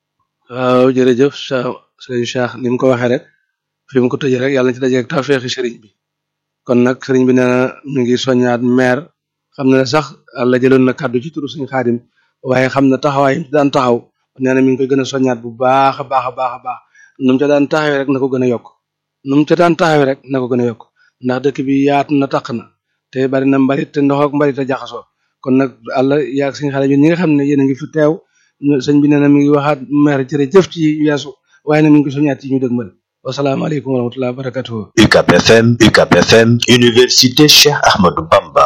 waaw jërëjëf sa sëriñ Cheikh ni mu ko waxee rek fi mu ko tëjee rek yàlla na ci daje ak tawfeexi sëriñ bi kon nag sëriñ bi nee na mi ngi soññaat maire xam na ne sax la jëloon na kàddu ci turu suñu xaadim waaye xam na taxawaay yi daan taxaw nee na mi ngi koy gën a soññaat bu baax a baax a baax a baax nu mu ca daan taxawee rek na ko gën a yokk nu mu ca daan taxawee rek na ko gën a yokk ndax dëkk bi yaatu na taq na te bari na mbalit te ndox ak mbalit a jaxasoo kon nag àlla yaag suñu xale ñun ñi nga xam ne yéen a ngi fi teew sëñ bi nee na mi ngi waxaat maire jërëjëf ci weesu waaye na mi ngi ko soññaat ci ñu dëgmal wasalaamaaleykum wa rahmatulah barakatuhu UCAB FM UCAB FM Université Cheikh Ahmadou Bamba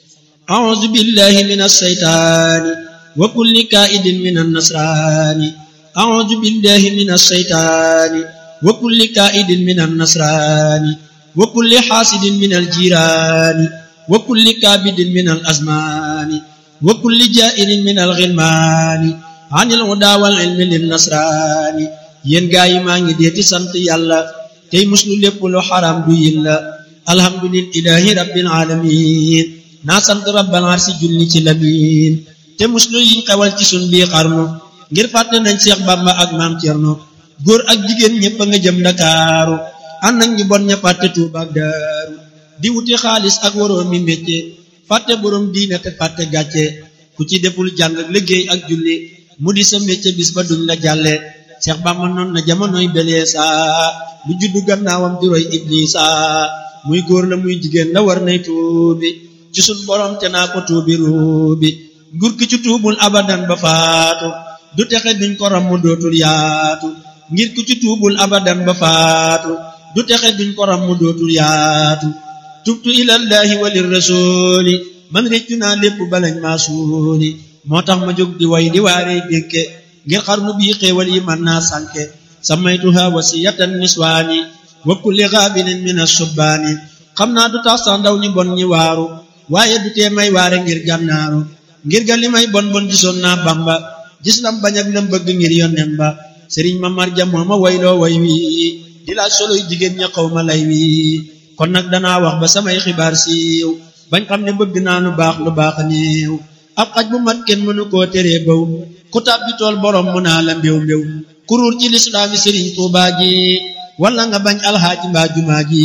أعوذ بالله من الشيطان وكل كائد من النصران أعوذ بالله من الشيطان وكل كائد من النصران وكل حاسد من الجيران وكل كابد من الأزمان وكل جائر من الغلمان عن الهدى والعلم للنصران yéen gaa yi maa ngi deeti sant yàlla tey muslu lépp lu xaram du yilla alhamdulillahi rabbil alamin naa sant rabbal arsi julli ci lamin te muslu yiñ xewal ci sun bii xarnu ngir fàtte nañ Seex Bamba ak maam Cerno góor ak jigéen ñëpp a nga jëm Ndakaaru ànd nañ ñu bon ña fàtte Tuuba ak Daaru di wuti xaalis ak waroo mi mécce fàtte borom diine te fàtte gàcce ku ci deful jàng ak liggéey ak julli mu di sa mécce bis ba duñ la jàlle Seex Bamba noon na jamonoy beleesa lu juddu gannaawam di roy Iblisa muy góor la muy jigéen la war nay tuubi ci sun borom te naa ko tuubi ruubi nguur ki ci tuubul abadan ba faatu du texe duñ ko ram mu dootul yaatu ngir ku ci tuubul abadan ba faatu du texe duñ ko ram mu dootul yaatu tubtu ilallahi walir rasuli man réccu naa lépp balañ maa suuli moo tax ma jóg di way di waaree dénke ngir xarnu bii xéewal yi man naa sànke samaytuha wasiyatan niswaani wa kulli gaabinin min asubbaani xam naa du tax sax ndaw ñi bon ñi waaru waaye du tee may waare ngir gànnaaru ngir ga li may bon bon gisoon naa bamba gis lam bañ ak lam bëgg ngir yonnen ba sëriñ ma marja moo ma wayloo way wi di laaj soloy jigéen ña xaw ma lay wi kon nag danaa wax ba samay xibaar siiw bañ xam ne bëgg naa lu baax lu baax néew ab xaj bu mat kenn mënu koo teree baw ku tàbbi tool borom mu naa la mbéw mbéw kuruur ci lislaami sëriñ tuubaa ji wala nga bañ alxaaji mbaa jumaa ji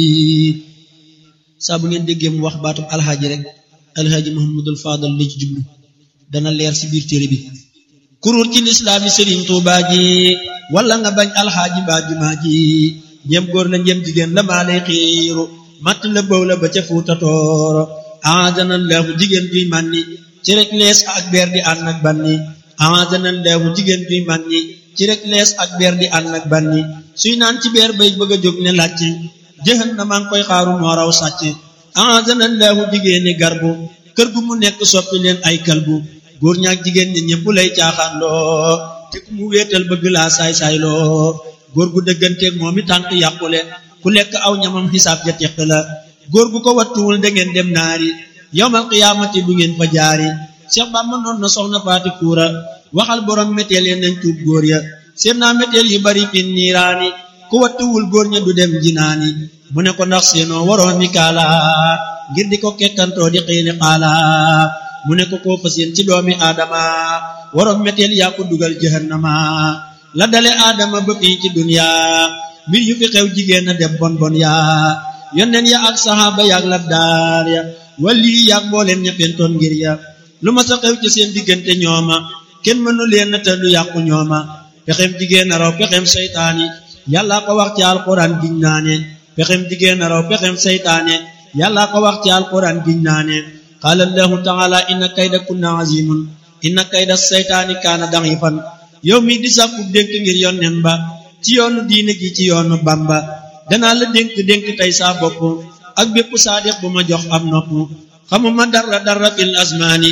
saa bu ngeen déggee mu wax baatum alxaaji rek alxaaji muhammadul faadal la ci jublu dana leer ci biir téere bi kuruur ci lislaami sëriñ tuubaa ji wala nga bañ alxaaji mbaa jumaa ji ñem góor la ñem jigéen la maa lay xiiru matt la bëw la ba ca fuuta tooro aadana laahu jigéen juy mànni ci rek lees ak beer di ànd ak banni aadana laahu jigéen juy mànni ci rek lees ak beer di ànd ak banni suy naan ci beer bay bëgg a jóg ne làcc jëxan na maa ngi koy xaaru moo raw sàcc aadana laahu jigéeni garbu kër gu mu nekk soppi leen ay kalbu góor ñaak jigéen ñi ñëpp lay caaxaan loo te ku mu wéetal bëgg laa saay-saay loo góor gu dëgganteeg moom i tànk yàqule ku lekk aw ñamam xisaab ja teq la góor gu ko wattuwul da ngeen dem naari yowmal qiyaamati du ngeen fa jaari Cheikh Bamba noon na soxna faati kuura waxal borom méteel ya nañ tuub góor ya seen naa méteel yu bari fin niiraani ku wattuwul góor ña du dem jinaani mu ne ko ndax seenoo waroo mi kaala ngir di ko kekkantoo di xiini xaala mu ne ko koo fa seen ci doomi aadama waroom méteel yaa ko dugal jahannama la dale aadama ba fii ci dunya mbir yu fi xew jigéen a dem bon bon yaa yonneen ya ak saxaaba yaak labdaar ya wali yaak mbooleen ña fentoon ngir ya lu ma sa xew ci seen diggante ñooma kenn mënu leen te du yàqu ñooma pexem jigéen a raw pexem seytaani yàlla ko wax ci alquran giñ naane pexem jigéen a raw pexem seytaane yàlla ko wax ci alquran giñ naane qaala allahu taala inna kayda kunna azimun inna kayda seytaani kaana da'ifan yow mi di sàkku dénk ngir yonnen ba ci yoonu diine gi ci yoonu bamba danaa la dénk dénk tey saa bopp ak bépp saadiq bu ma jox am nopp xamuma dara dara fil asmaani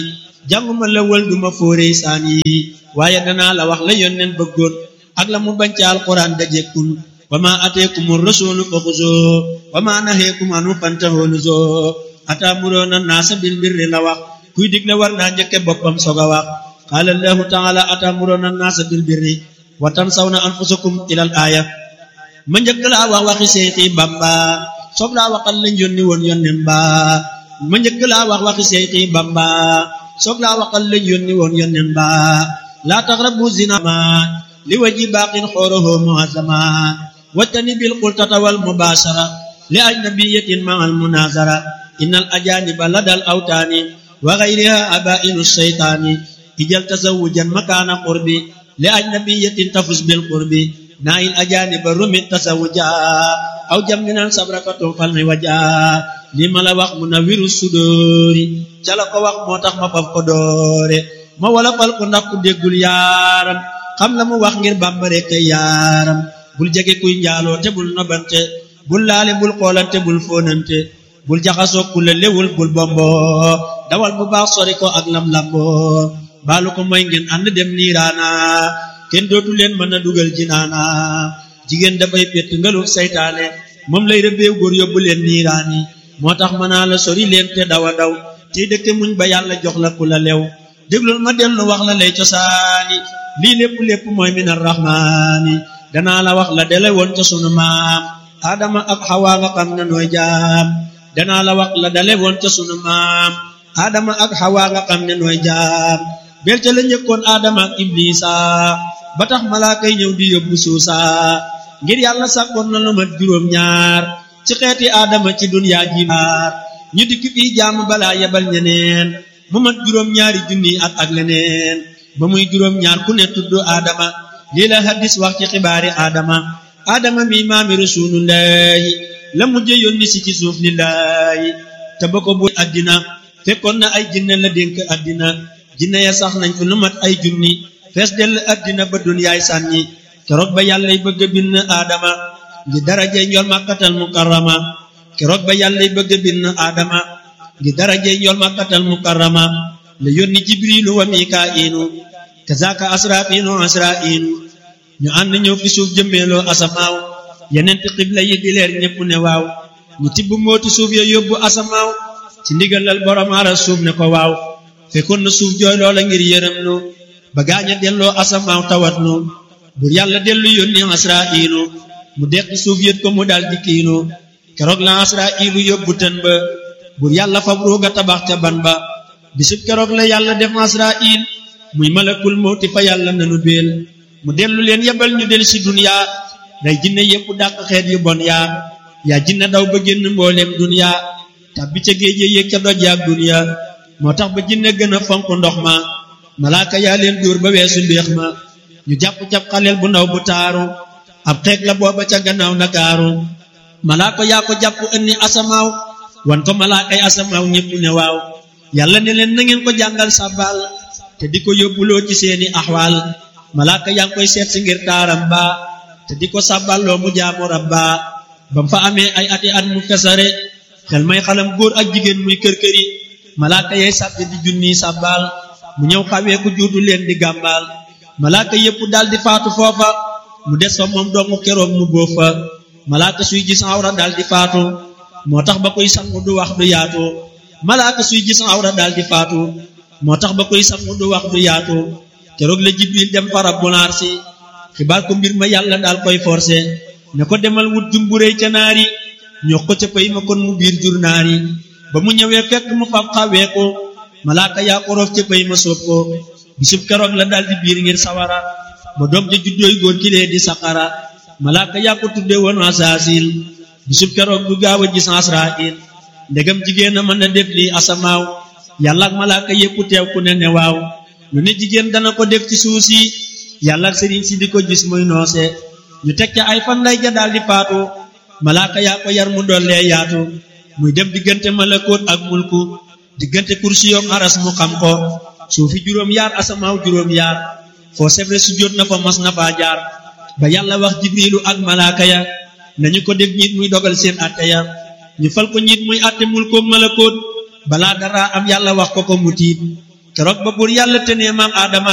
jànguma la wël duma fóoree saan yi waaye danaa la wax la yónneen bëggoon ak la mu bañ ca alquran dajekkul wa ma ateekumur rasulu fa xuzoo wa ma naheekum anu fantahoo nuzoo ataamuroona naasa bil birri la wax kuy digle war naa njëkke boppam soog a wax qaala allahu taala ataamuroona naasa bil birri wa tansawna anfusakum ilal aaya ma njëkk laa wax waxi seexi bamba soog laa waxal lañ yónni woon yónneen ba ma njëkk laa wax waxi seexi bamba soog laa waxal lañ yónni woon yónneen ba laa taqrabu zina ma li waji baaqin xooroho muazama wattani bil qultata wal mubashara li ajnabiyatin ma al munazara innal ajaniba ladal awtaani wa ghayriha abainu shaytaani ijal tazawujan makaana qurbi li ajnabiyatin tafus bil qurbi naayil ajaniba rumit tazawuja aw jamminan sabrakatun falmi waja li ma la wax mu na wiru sudóori ca la ko wax moo tax ma faf ko doore ma wala fal ko ndax ku déggul yaaram xam la mu wax ngir bàmbare kay yaaram bul jege kuy njaaloo te bul nobante bul laale bul xoolante bul fóonante bul jaxasoo ku la lewul bul bombo dawal bu baax sori ko ak lam lambo baalu ko mooy ngeen ànd dem niiraana kenn dootu leen mën a dugal jinaana jigéen dafay pett ngaluk saytaane moom lay rëbbeew góor yóbbu leen niiraani moo tax mën naa la sori leen te daw a daw tey dëkke muñ ba yàlla jox la ku la lew déglul ma dellu wax la lay cosaani lii lépp lépp mooy min arrahmaani danaa la wax la dele woon ca sunu maam adama ak xawa nga xam ne nooy jaam danaa la wax la dale woon ca sunu maam adama ak xawa nga xam ne nooy jaam belte la njëkkoon adama ak iblisa ba tax malaaka yi ñëw di yóbbu suusa ngir yàlla sàkkoon na lu mat juróom ñaar ci xeeti adama ci dunyaa ji maar ñu dikk fii jaamu balaa yebal ñeneen mu mat juróom ñaari junni at ak leneen ba muy juróom ñaar ku ne tudd adama lii la hadis wax ci xibaari adama adama mi maami rasulullahi la mujje yónni si ci suuf lillahi te ba ko bu addina fekkoon na ay jinne la dénk addina jinne ya sax nañ fi lu mat ay junni fees dell addina ba dunyaay sànni keroog ba yàllay bëgg a bind adama ngi darajey njol màkkatal mukarrama keroog ba yàllay bëgg a bind adama ngi darajey njol màkkatal mukarrama la yónni jibrilu wa mikaa'ilu kazaka asrafiinu asra'iinu ñu ànd ñëw fi suuf jëmmeeloo asamaaw yenenti xibla yi di leer ñépp ne waaw ñu tibb mooti suuf ya yóbbu asamaaw ci ndigalal borom aras suuf ne ko waaw fekkoon na suuf jooy loola ngir yërëm nu ba gaaña delloo asamaaw tawat nu bur yàlla dellu yónni asra'iinu mu deqi suuf yët ko mu dal di kiinu keroog la asra'iilu yóbbu tën ba bur yàlla fab ruuga tabax ca ban ba bisub keroog la yàlla def asra'iil muy malakul mawti fa yàlla nanu beel mu dellu leen yebal ñu del si duniya day jinne yépp dàq xeet yu bon yaa yaa jinne daw ba génn mbooleem duniya tàbbi ca géej yéeg ca doj yaak duniya moo tax ba jinne gën a fonk ndox ma malaaka yaa leen dóor ba weesu mbéex ma ñu jàpp cab xaleel bu ndaw bu taaru ab xeeg la booba ca gannaaw ndakaaru malaaka yaa ko jàpp ënni asamaaw wan ko malaakay asamaaw ñépp ne waaw yàlla ne leen na ngeen ko jàngal sàbbaal te di ko yóbbuloo ci seeni axwaal malaaka yaa ngi koy seet si ngir taaram ba te di ko sàbballoo mu jaamu rabba bam fa amee ay ati at mu fesare xel may xalam góor ak jigéen muy kër-këri malaaka yay sàbbi di junni sàbbaal mu ñëw xawee ku juutu leen di gàmbaal malaaka yépp dal di faatu foofa mu des fa moom dongu keroog mu bóof fa malaaka suy gis awra dal di faatu moo tax ba koy sangu du wax du yaatu malaaka suy gis awra dal di faatu moo tax ba koy sangu du wax du yaatu keroog la jibril dem fa rabbul arsi xibaar ko mbir ma yàlla daal koy forcé ne ko demal wut jumburéy ca naari ñoo ko ca pay ma kon mu biir jur naari ba mu ñëwee fekk mu fab xawee ko malaaka yaa ko roof ca pay ma soob ko bisub keroog la daal di biir ngir sawara ba doom ja juddooy góor ki lee di saqara malaaka yaa ko tudde woon asaasil bisub keroog du gaaw a gis asrail ndegam jigéen a mën a def lii asamaaw yàlla ak malaaka yépp teew ku ne ne waaw lu ne jigéen dana ko def ci suuf si yàlla ak sëriñ si di ko gis muy noose ñu teg ca ay fan lay ja daal di faatu malaaka yaa ko yar mu dollee yaatu muy dem diggante malakoot ak mulku diggante kursiyoom aras mu xam ko suufi juróom yaar asamaaw juróom yaar foo sebre su jot na fa mas na faa jaar ba yàlla wax jibrilu ak malaaka ya nañu ko def ñiit muy dogal seen atte ya ñu fal ko ñiit muy atte mulkoom malakoot balaa dara am yàlla wax ko ko mu tiit keroog ba buur yàlla te ne maam Adama